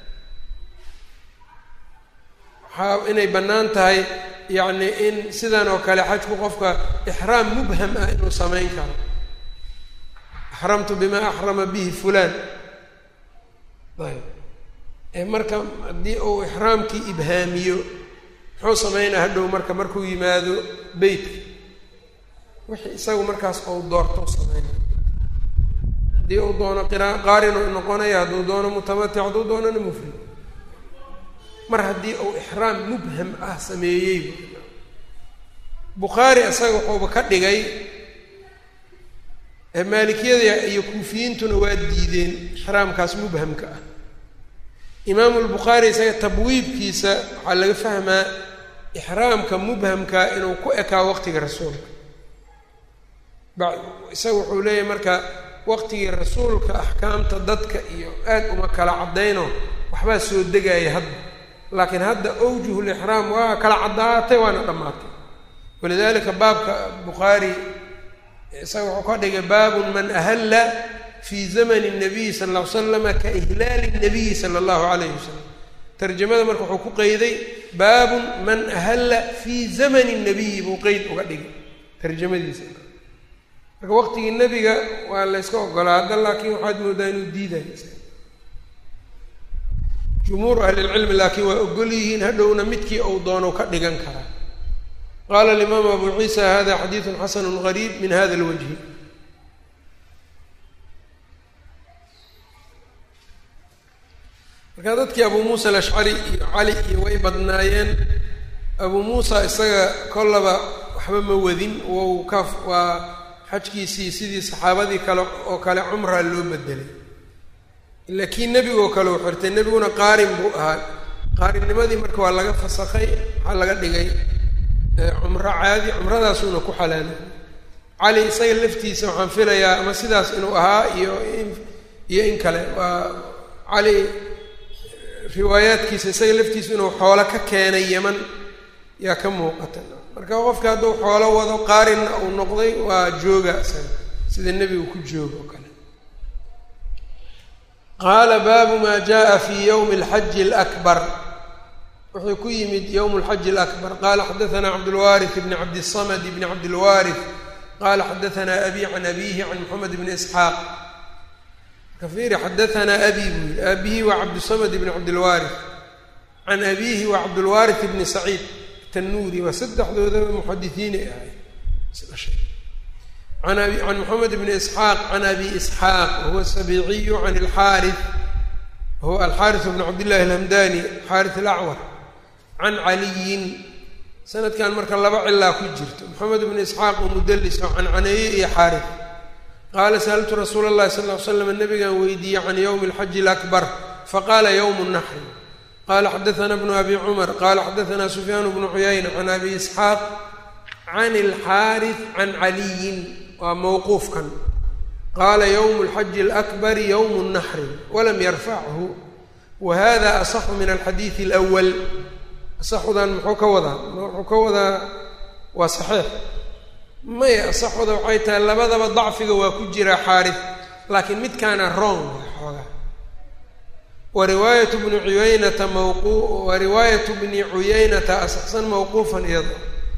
waxaa inay bannaan tahay yacni in sidan oo kale xajku qofka ixraam mubham ah inuu samayn karo axramtu bimaa axrama bihi fulaan ayb ee marka haddii uu ixraamkii ibhaamiyo muxuu sameynaa hadhow marka markuu yimaado beytka wixii isagu markaas ou doorto sameynaya haddii uu doono qira qaarinu noqonaya hadduu doono mutamatic hadduu doonona mufrid mar haddii uu ixraam mubham ah sameeyey bukhaari isaga wuxuuba ka dhigay maalikiyada iyo kuufiyiintuna waa diideen ixraamkaas mubhamka ah imaamu lbukhaari isaga tabwiibkiisa waxaa laga fahmaa ixraamka mubhamka inuu ku ekaa waqtiga rasuulka ba isaga wuxuu leeyahay marka waqtigii rasuulka axkaamta dadka iyo aad uma kala caddayno waxbaa soo degaya hadda laakiin hadda awjuhu lixraam waa kala caddaatay waana dhammaatay walidalika baabka bukhaari isaga wuxuu ka dhigay baabun man ahalla fii zamani nabiyi sala alla ly slama ka ihlaali nabiyi sala allahu calayhi wasalam tarjamada marka wuxuu ku qeyday baabun man ahalla fii zamani nabiyi buu qeyd uga dhigay tarjamadiisa marka waqtigii nebiga waa layska ogolaa hadda laakiin waxaad moodaa inuu diidayo jumhuuru ahlilcilmi laakiin waa ogol yihiin hadhowna midkii uu doono ka dhigan karaa qaala alimaamu abu ciisa hada xadiidun xasanu gariib min hada lwajhi marka dadkii abuu muusa alashcari iyo cali iyo way badnaayeen abuu muusa isaga kollaba waxba ma wadin wou ka waa xajkiisii sidii saxaabadii kale oo kale cumraa loo bedelay ila kii nebigoo kale u xirtay nebiguna qaarin buu ahaa qaarinnimadii marka waa laga fasakay waxaa laga dhigay cumro caadi cumradaasuuna ku xalaalay cali isaga laftiisa waxaan filayaa ama sidaas inuu ahaa iyo iyo in kale waa cali riwaayaadkiisa isaga laftiisa inuu xoolo ka keenay yeman yaa ka muuqata marka qofka hadduu xoolo wado qaarinna uu noqday waa jooga isaga sida nebigu ku jooga oo kale qaala baabu maa jaءa fi ywmi اlxaji اlأkbar wuxuu ku yimid ywm اlxaji اlأkbar qala xadaثna cabdاlwariث bn cabdالصmd bn cabdاlwariث qala xadaثna abi can abihi can mxamed bn isxaaq kafiri xadaثna abi buu yihi abihi waa cabdالصmd bn cabdاlwariث can abihi waa cabdاlwariث bni saciid tanuuri waa saddexdoodaba muxadisiinay ahay can moxamed bni isxaaq can abi isxaaq wahuwa sabiiciyu can alxaari wahuwa alxaariث bn cabdillahi alhamdani xaariث alacwar can caliyin sanadkan marka laba cilaa ku jirto moxamed bni isxaaq oo mudalis oo cancaneeye iyo xaariث qaala sa'altu rasuula اllahi sal ll ly slam nabigan weydiiyey can ywmi اlxaji اlakbar faqala ywm الnaxri qala xadaثna bnu abi cumar qala xadaثna sufyaan bnu cuyayna can abi isxaaq can alxaariث can caliyin waa mawquufkan qaala ywm اlxaji اlأkbari ywm الnaxri walam yarfachu wa hada asaxu min alxadiidi اlأwal asaxudan muxuu ka wadaa muxuu ka wadaa waa saxiix maya asaxuda waxay tahay labadaba dacfiga waa ku jira xaariث laakiin midkaana rong xoogaa wa riwaayat bni cuyaynata mawqu wa riwaayatu bni cuyaynata asaxsan mawquufan iyado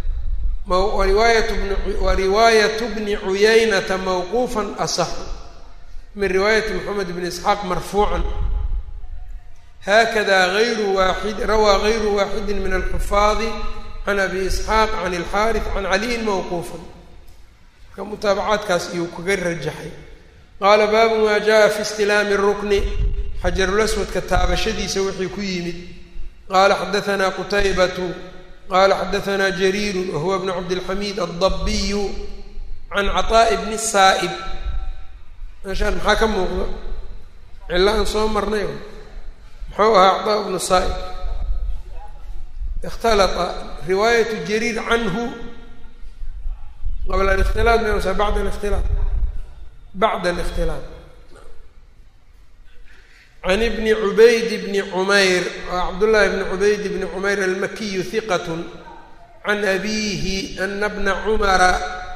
wa riwaayatu bni cuyaynata mawquufan asaxu min riwaayati moxamed bni isxaaq marfuucan haakada ayru waaid rawaa gayru waaxidi min alxufaadi can abi isxaaq can alxaariث can caliyin mawquufan marka mutaabacaadkaas iyuu kaga rajaxay qaala baabu maa jaءa fi istilaami الrukni xajarulaswadka taabashadiisa wixii ku yimid qaala xadaثna qutaybatu qala xadaثna jariiru wahuwa bn cabdilxamiid aldabiyu can caطaaءi bni saa'ib meeshaan maxaa ka muuqda cilo aan soo marnay muxuu ahaa caطaa bnu saa'ib اkhtalطa riwaayatu jariir canhu qabla اlاkhtilaaط msa bacd اlاkhtilaaط bacda اlاkhtilaaط can ibni cubayd bni cumayr waa cabdullaahi bni cubayd bni cumayr almakiyu hiqat can abiihi ana bna cumara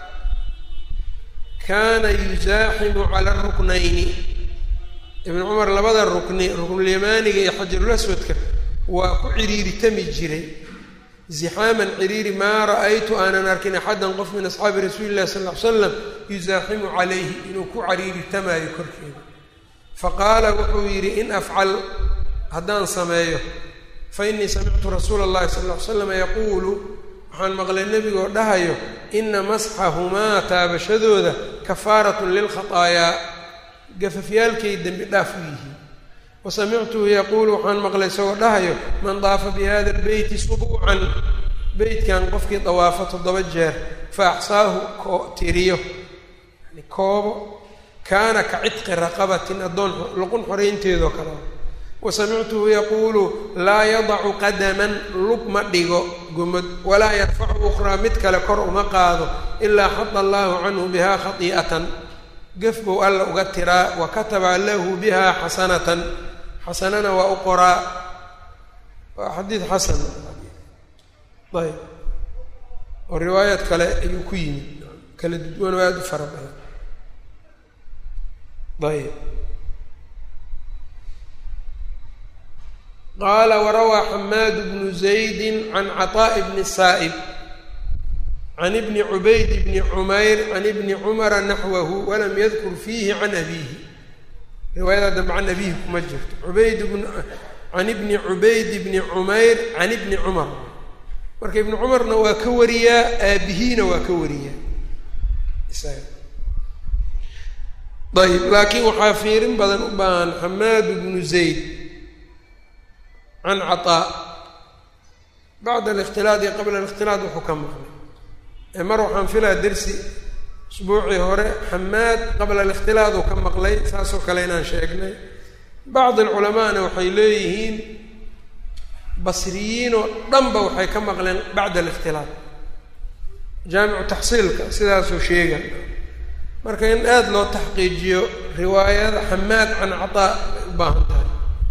kaana yuzaaximu cala ruknayni ibn cumar labada rukni ruknulyamaaniga iyo xajarulaswadka waa ku ciriiritami jiray zixaaman ciriiri maa ra'aytu aanan arkin axadan qof min asxaabi rasuuli illahi sal ll ly slam yuzaaximu calayhi inuu ku cariiritamaayo korkeeda faqaala wuxuu yidhi in afcal haddaan sameeyo fa innii samictu rasuula اllahi sala ll ly slam yaquulu waxaan maqlay nebigoo dhahayo ina masxahumaa taabashadooda kafaaratun lilkhataayaa gafafyaalkay dembi dhaaf u yihiin wa samictuhu yaquulu waxaan maqlay isagoo dhahayo man daafa bi hada lbeyti subuucan beytkan qofkii dawaafo toddoba jeer fa axsaahu ko tiriyo yani koobo kaana ka cidqi raqabatin addoon luqun xoraynteedoo kale wa samictuhu yaquulu laa yadacu qadaman lug ma dhigo gomad walaa yarfacu ukhraa mid kale kor uma qaado ilaa xada allaahu canhu bihaa khatii'atan gef buu alla uga tiraa wa kataba lahu bihaa xasanatan xasanana waa u qoraa waa xadiid xasan ayb oo riwaayaad kale ayuu ku yimid kala duwan oo aada u fara badan ayb qaala warawaa xamaad bnu zaydi can caطaaءi bni saa'ib can ibni cubayd bni cumayr can ibni cumara naxwahu walam yadkur fiihi can abiihi riwaayada dambe can abiihi kuma jirto ubayd bn can ibni cubayd bni cumayr can ibni cumar marka ibni cumarna waa ka wariyaa aabihiina waa ka wariyaa ayb laakiin waxaa fiirin badan u baahan xamaad bnu zayd can caطaa bacda alikhtilaad iyo qabla alikhtilaad wuxuu ka maqlay ee mar waxaan filaa dersi usbuucii hore xamaad qabla alikhtilaad uu ka maqlay saasoo kale inaan sheegnay bacd alculamaana waxay leeyihiin basriyiin oo dhanba waxay ka maqleen bacda alikhtilaad jaamicu taxsiilka sidaasuu sheega marka in aada loo taxqiijiyo riwaayada xamaad can cataa ay u baahan tahay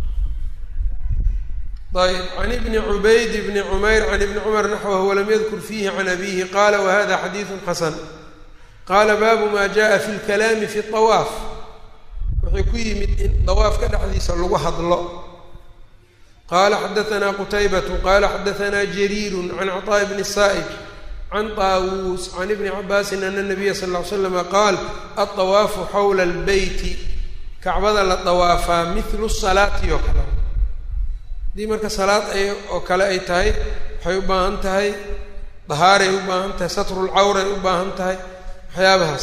ayb can ibni cubayd bni cumayr can ibni cumar naxwahu walam yadkur fiihi can abiihi qaala wahada xadiidu xasan qaala baabu ma jaءa fi lkalaami fi طawaaf wuxuu ku yimid in dawaafka dhexdiisa lagu hadlo qaala xadaanaa qutaybatu qaala xadaanaa jariiru can caطaaءi bni saa'ib can taawuus can ibni cabaasin ana nabiya sal ll ly slama qaal aلطawaafu xawla اlbeyti kacbada la dawaafaa mihlu salaati oo kale haddii marka salaad ay oo kale ay tahay waxay u baahan tahay dahaaray u baahan tahay satrulcawray u baahan tahay waxyaabahaas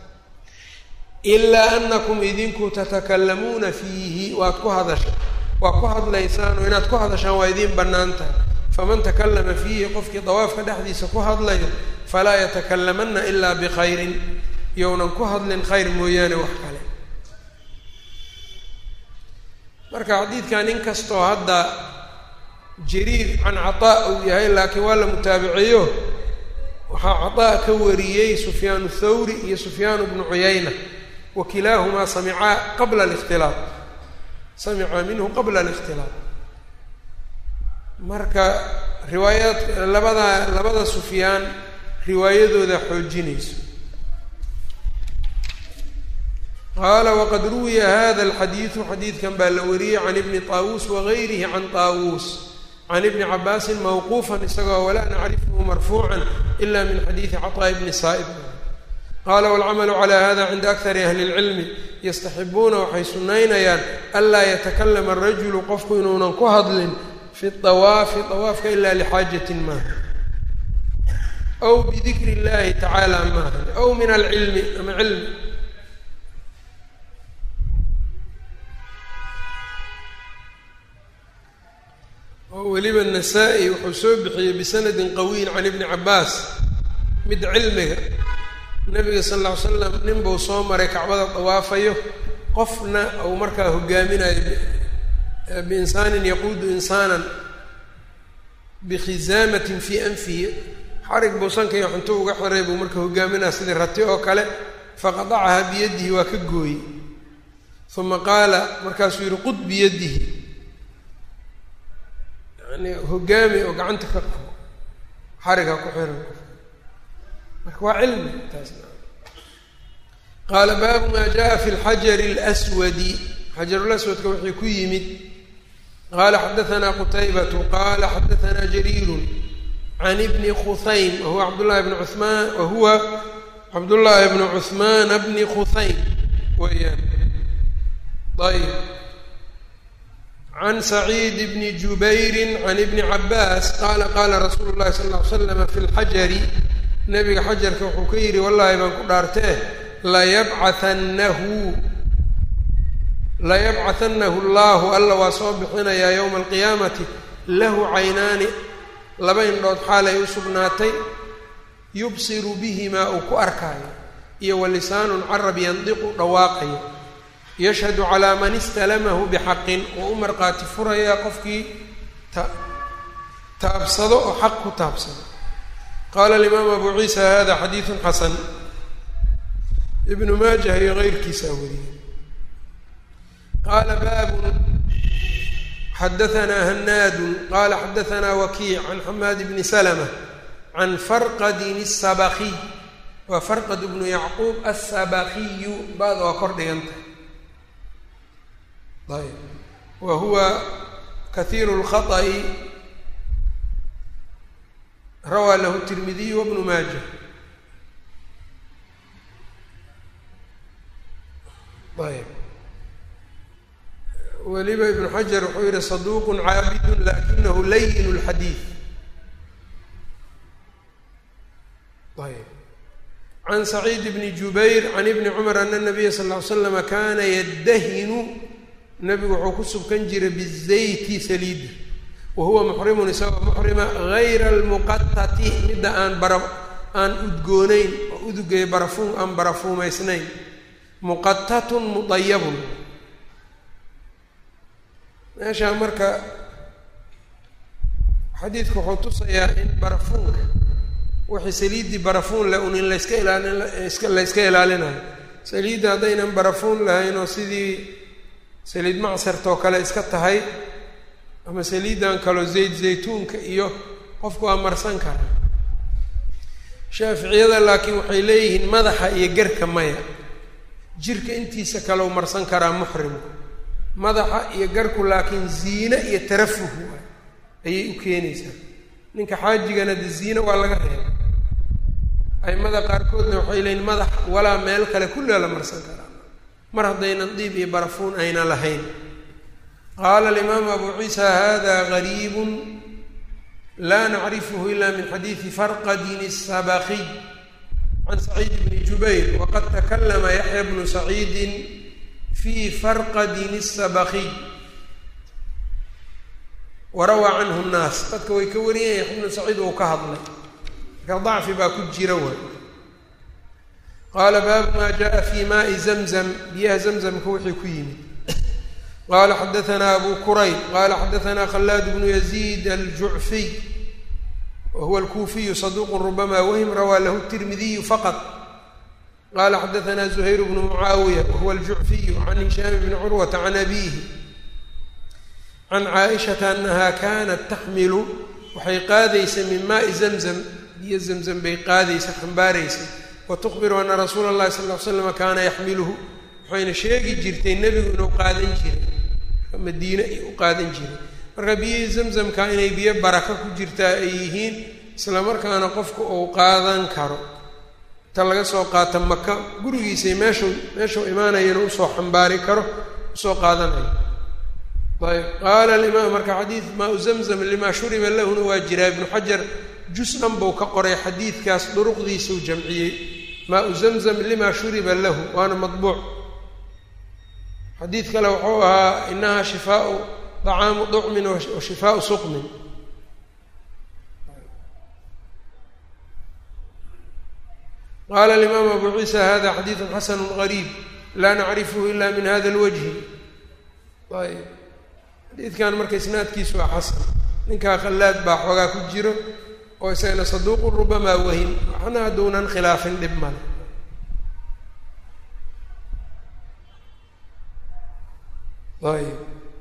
ilaa anakum idinku tatakalamuuna fiihi waad ku hadasha waa ku hadlaysaan oo inaad ku hadashaan waa idiin bannaan tahay faman takalama fiihi qofkii dawaafka dhexdiisa ku hadlayo falaa yatakalamanna ilaa bikhayrin yownan ku hadlin khayr mooyaane wax kale marka xadiidkan in kastoo hadda jariir can cataa uu yahay laakiin waa la mutaabiceeyo waxaa cataa ka wariyey sufyaan thawri iyo sufyaan bnu cuyayna wa kilaahumaa samicaa qabla alikhtilaaq samicaa minhu qabla alikhtilaaq marka riwaayaad labada labada sufyaan riwaayadooda xoojinayso qaala waqad ruwiya hada alxadiidu xadiidkan baa la wariyey can ibni taawuus wagayrihi can taawuus can ibni cabaasin mawquufan isagoo walaa nacrifhu marfuucan ila min xadiidi caطaa bni saa'ib qaala waalcamalu calaa hada cinda akari ahli اlcilmi yastaxibuuna waxay sunaynayaan anlaa yatakalama arajulu qofku inuunan ku hadlin fi dawaafi dawaafka ila lixaajatin maaha aw bidikri اllahi tacaala maaha aw min alcilmi ama cilmi oo weliba nasaa-i wuxuu soo bixiyey bisanadin qawiyin can ibni cabbaas mid cilmiga nabiga sal alla ly slam nin buu soo maray kacbada dawaafayo qofna uu markaa hogaaminayo biinsaanin yaquudu insaanan bikhizaamatin fii anfihi xarig buu sankayo xunto uga xiray buu marka hogaaminaya sidii rati oo kale faqadacaha biyadihi waa ka gooyey uma qaala markaasuu yihi qud biyadihi yani hogaami oo gacanta ka qabo xariga ku xiran marka waa cilmi taasna qaala baabu maa jaa fi lxajari اlswadi xajarulaswadka wixii ku yimid qaala xadaanaa qutaybatu qaala xadaanaa jariiru can ibni khuhaym wahuwa cabdullahi bni cumaan wahuwa cabdullaahi bni cuhmaana bni khuhaym weeyaan ayb can saciid bni jubayri can ibni cabaas qaala qaala rasuulu llahi sal ll ly slama fi lxajari nabiga xajarka wuxuu ka yidhi wallaahi baan ku dhaartee layabcaannahu layabcahanahu allahu alla waa soo bixinayaa yowma alqiyaamati lahu caynaani laba indhood xaalay u sugnaatay yubsiru bihimaa uu ku arkaayo iyo wa lisaanun carab yandiqu dhawaaqayo yashhadu calaa man istalamahu bixaqin oo u marqaati furayaa qofkii ta taabsado oo xaq ku taabsado qaala alimaam abu ciisa hada xadiidun xasan ibnu maajah iyo keyrkiisaa wariyey qaala baabun xadaanaa hanaadun qaala xadaanaa wakiic can xamaad bni salma can farqadin asabakiy waa farqad bnu yacquub asabakiyu baad waa kor dhiganta ayb wa huwa kahiiru lkhaطa'i rawaa lahu tirmidiyu wabnu maaja ayb weliba ibnu xajar wuxuu yihi saduuqun caabidun lakinahu layin اlxadiid ayb can saciid bni jubayr can ibni cumar ana nabiya sal ly slama kana yaddahinu nabigu wuxuu ku subkan jiray bizayti saliida wa huwa muxrimun isagoo muxrima gayra almuqatati midda aan bara aan udgoonayn oo udugay barafuum aan barafuumaysnayn muqatatun mudayabun meeshaa marka xadiidku wuxuu tusayaa in barafuunka wixii saliiddii barafuun leh un in layska ilaalin la yska ilaalinayo saliidda haddaynan barafuun lahayn oo sidii saliid macsartoo kale iska tahay ama saliiddan kaloo zayd zaytuunka iyo qofku waa marsan kara shaaficiyada laakiin waxay leeyihiin madaxa iyo gerka maya jirka intiisa kaleu marsan karaa muxrimku madaxa iyo garku laakiin ziine iyo tarafuh waay ayay u keenaysaa ninka xaajigana de ziine waa laga reeba aimada qaarkoodna waxay leeyiin madax walaa meel kale kulliga la marsan karaa mar haddaynan diib iyo barafuun ayna lahayn qaala alimaamu abu ciisa hada gariibu laa nacrifhu ila min xadiidi farqadin الsabaqiy can saciid bni jubayr waqad takalama yaxya bnu saciidin fi farqadin الsabaqiy warawaa canhu nnaas dadka way ka wariyeen yaxya bnu saciid uu ka hadlay marka dacfi baa ku jira way qaala baabu ma jaءa fi maai zamzam biyaha zamzamka wixii ku yimid qala xadaثna abu kurayb qala xadaثna khalaad bnu yaziid aljucfiy wa huwa alkuufiyu saduq rubama wahm rawaa lahu tirmidiyu faqط qala xadaثna زuhayr bnu mucaawiya wahuwa aljucfiyu can hishaam bni curwata can abihi can caaishaةa anaha kanat taxmilu waxay qaadaysa min maai zamzam biyo zamzam bay qaadaysa xambaaraysa watukhbiru ana rasuula اllahi sal ly slam kaana yaxmiluhu waxayna sheegi jirtay nebigu inuu qaadan jiray madiine u qaadan jiray marka biyihii zamzamka inay biyo baraka ku jirtaa ay yihiin isla markaana qofku uu qaadan karo inta laga soo qaata maka gurigiisay meeshuu meeshuu imaanayana usoo xambaari karo usoo qaadanayo ayb qaala alimaam marka xadiid maa u zamzam limaa shuriba lahuna waa jiraa ibnu xajar jus-an buu ka qoray xadiidkaas duruqdiisuu jamciyey maa u zamzam limaa shuriba lahu waana madbuuc xadiid kale wuxuu ahaa inaha shifaau طacaamu طucmin wa shifaau suqmin qala اlimaamu abu ciisa hada xadiidu xasanu غariib laa nacrifhu ila min hada اlwajhi ayb xadiidkan marka isnaadkiisu waa xasan ninkaa khallaad baa xoogaa ku jiro oo isagana saduuqu rubamaa wahim waxna hadduunan khilaafin dhib male ayb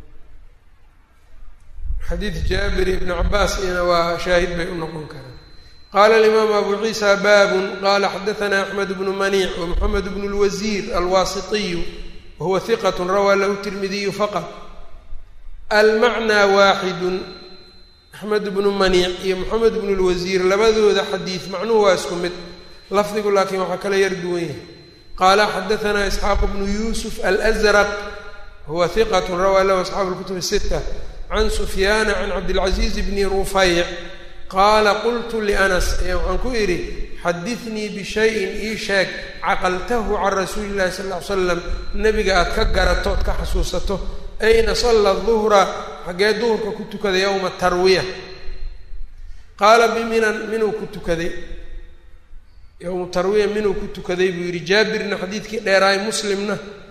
xadiid jaabir ibni cabaas iyana waa shaahid bay u noqon karaan qaala alimaamu abu ciisa baabun qala xadaثna axmed bnu maniic wamaxamed bnu اlwasiir alwaasitiyu wahuwa hiqat rawaa lahu tirmidiyu faqط almacnaa waaxidu axmed bnu maniic iyo moxamed bnu lwasiir labadooda xadiid macnuhu waa isku mid lafdigu laakiin waxaa kala yar duwan yahay qaala xadaثna isxaaq bnu yuusuf alأzraq huwa hiqat rawaa lahu asxaabu اlkutub الsita can sufyaana can cabdilcaziiz bni rufayc qaala qultu lianas ee waxaan ku idhi xadinii bishayin ii sheeg caqaltahu can rasuuli llahi sal ll ly slam nebiga aad ka garato ood ka xasuusato ayna salla duhra xaggee duhurka ku tukaday yowma tarwiya qaala biminan minuu ku tukaday yowma tarwiya minuu ku tukaday buu yidhi jaabirna xadiidkii dheeraay muslimna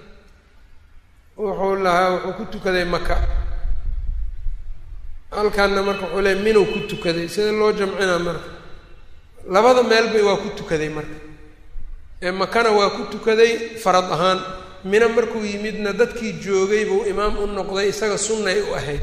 wuxuu lahaa wuxuu ku tukaday maka halkaanna marka wuxuu leey minuu ku tukaday sida loo jamcinaa marka labada meelba waa ku tukaday marka ee makana waa ku tukaday farad ahaan mina markuu yimidna dadkii joogay buu imaam u noqday isaga sunnay u ahayd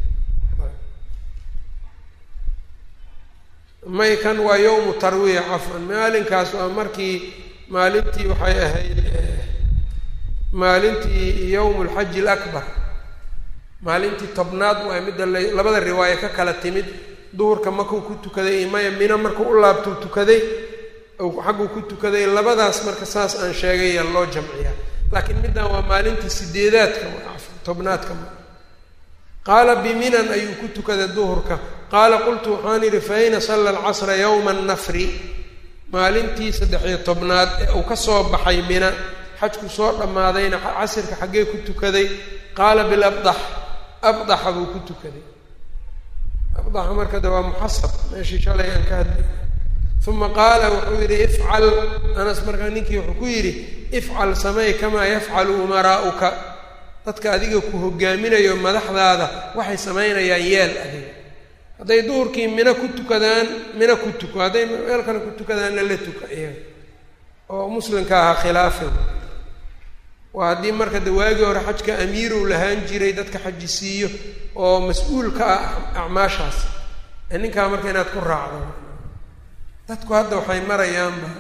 may kan waa yowmu tarwiya cafwan maalinkaas waa markii maalintii waxay ahayd maalintii yowmu lxaji alakbar maalintii tobnaad waa midda la labada riwaayo ka kala timid duhurka makuu ku tukaday iyo maya mina markuu u laabtuu tukaday xagguu ku tukaday labadaas marka saas aan sheegaya loo jamciyaa laakiin middan waa maalintii sideedaadka tobnaadka qaala biminan ayuu ku tukaday duhurka qaala qultu waxaan idhi fa ayna salla alcasra yowma annafri maalintii saddex-iyo tobnaad ee uu ka soo baxay mina xajku soo dhammaadayna casirka xaggee ku tukaday qaala bilabdax abdaxa buu ku tukaday abdaxa marka de waa muxasab meeshii shalay aan ka hadlay uma qaala wuxuu yidhi ifcal anas markaa ninkii wuxuu ku yidhi ifcal samey kamaa yafcalu umaraa'uka dadka adiga ku hogaaminayo madaxdaada waxay samaynayaan yeel adiga hadday duhurkii mina ku tukadaan mina ku tuko hadday meel kale ku tukadaanna la tuka iyaga oo muslimka ahaa khilaafin waa haddii marka de waagii hore xajka amiirow lahaan jiray dadka xaji siiyo oo mas-uul ka ah acmaashaas ee ninkaa marka inaad ku raacdo dadku hadda waxay marayaanba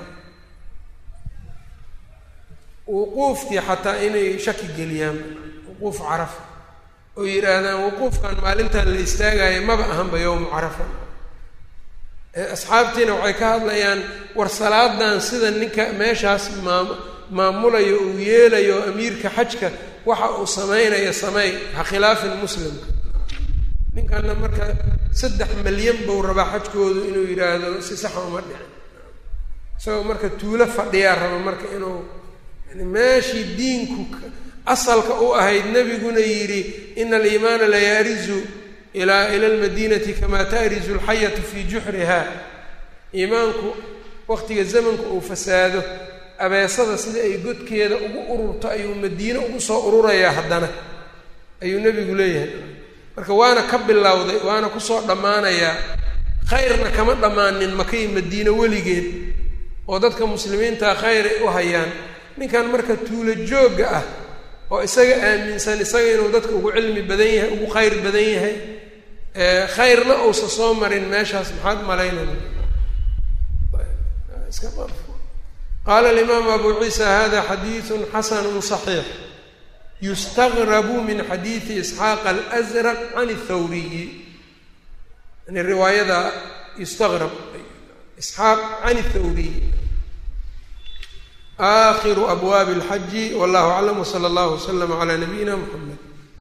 wuquufkii xataa inay shaki geliyaan wuquuf carafa oo yidhaahdaan wuquufkan maalintan la istaagayo maba ahanba yowmu carafa asxaabtiina waxay ka hadlayaan war salaadan sida ninka meeshaas maam maamulayo uu yeelayo amiirka xajka waxa uu samaynayo sameey ha khilaafin muslimka ninkana marka saddex malyan buu rabaa xajkoodu inuu yidhaahdo si saxa uma dhicin isagoo marka tuulo fadhiyaa raba marka inuu yani meeshii diinku asalka u ahayd nebiguna yidhi ina aliimaana la yaarizu ilaa ila almadiinati kamaa taarizu alxayatu fii juxriha iimaanku waqtiga zamanku uu fasaado abeesada sida ay godkeeda ugu ururto ayuu madiine ugu soo ururayaa haddana ayuu nebigu leeyahay marka waana ka bilowday waana kusoo dhammaanayaa khayrna kama dhammaanin makay madiine weligeed oo dadka muslimiinta khayr ay u hayaan ninkan marka tuulo joogga ah oo isaga aaminsan isaga inuu dadka ugu cilmi badan yahay ugu khayr badan yahay khayrna uusa soo marin meeshaas maxaad malaynaya qaala alimaamu abu ciisa hada xadiidu xasanu صaxiix yustagrabu min xadiidi isxaaq alأsraq can اthawriyi yani riwaayada yustagrab isxaaq can اthawriyi aakhiru abwaabi اlxaji wallahu aclam wslى اllah wslm عlى nabiyina mxamed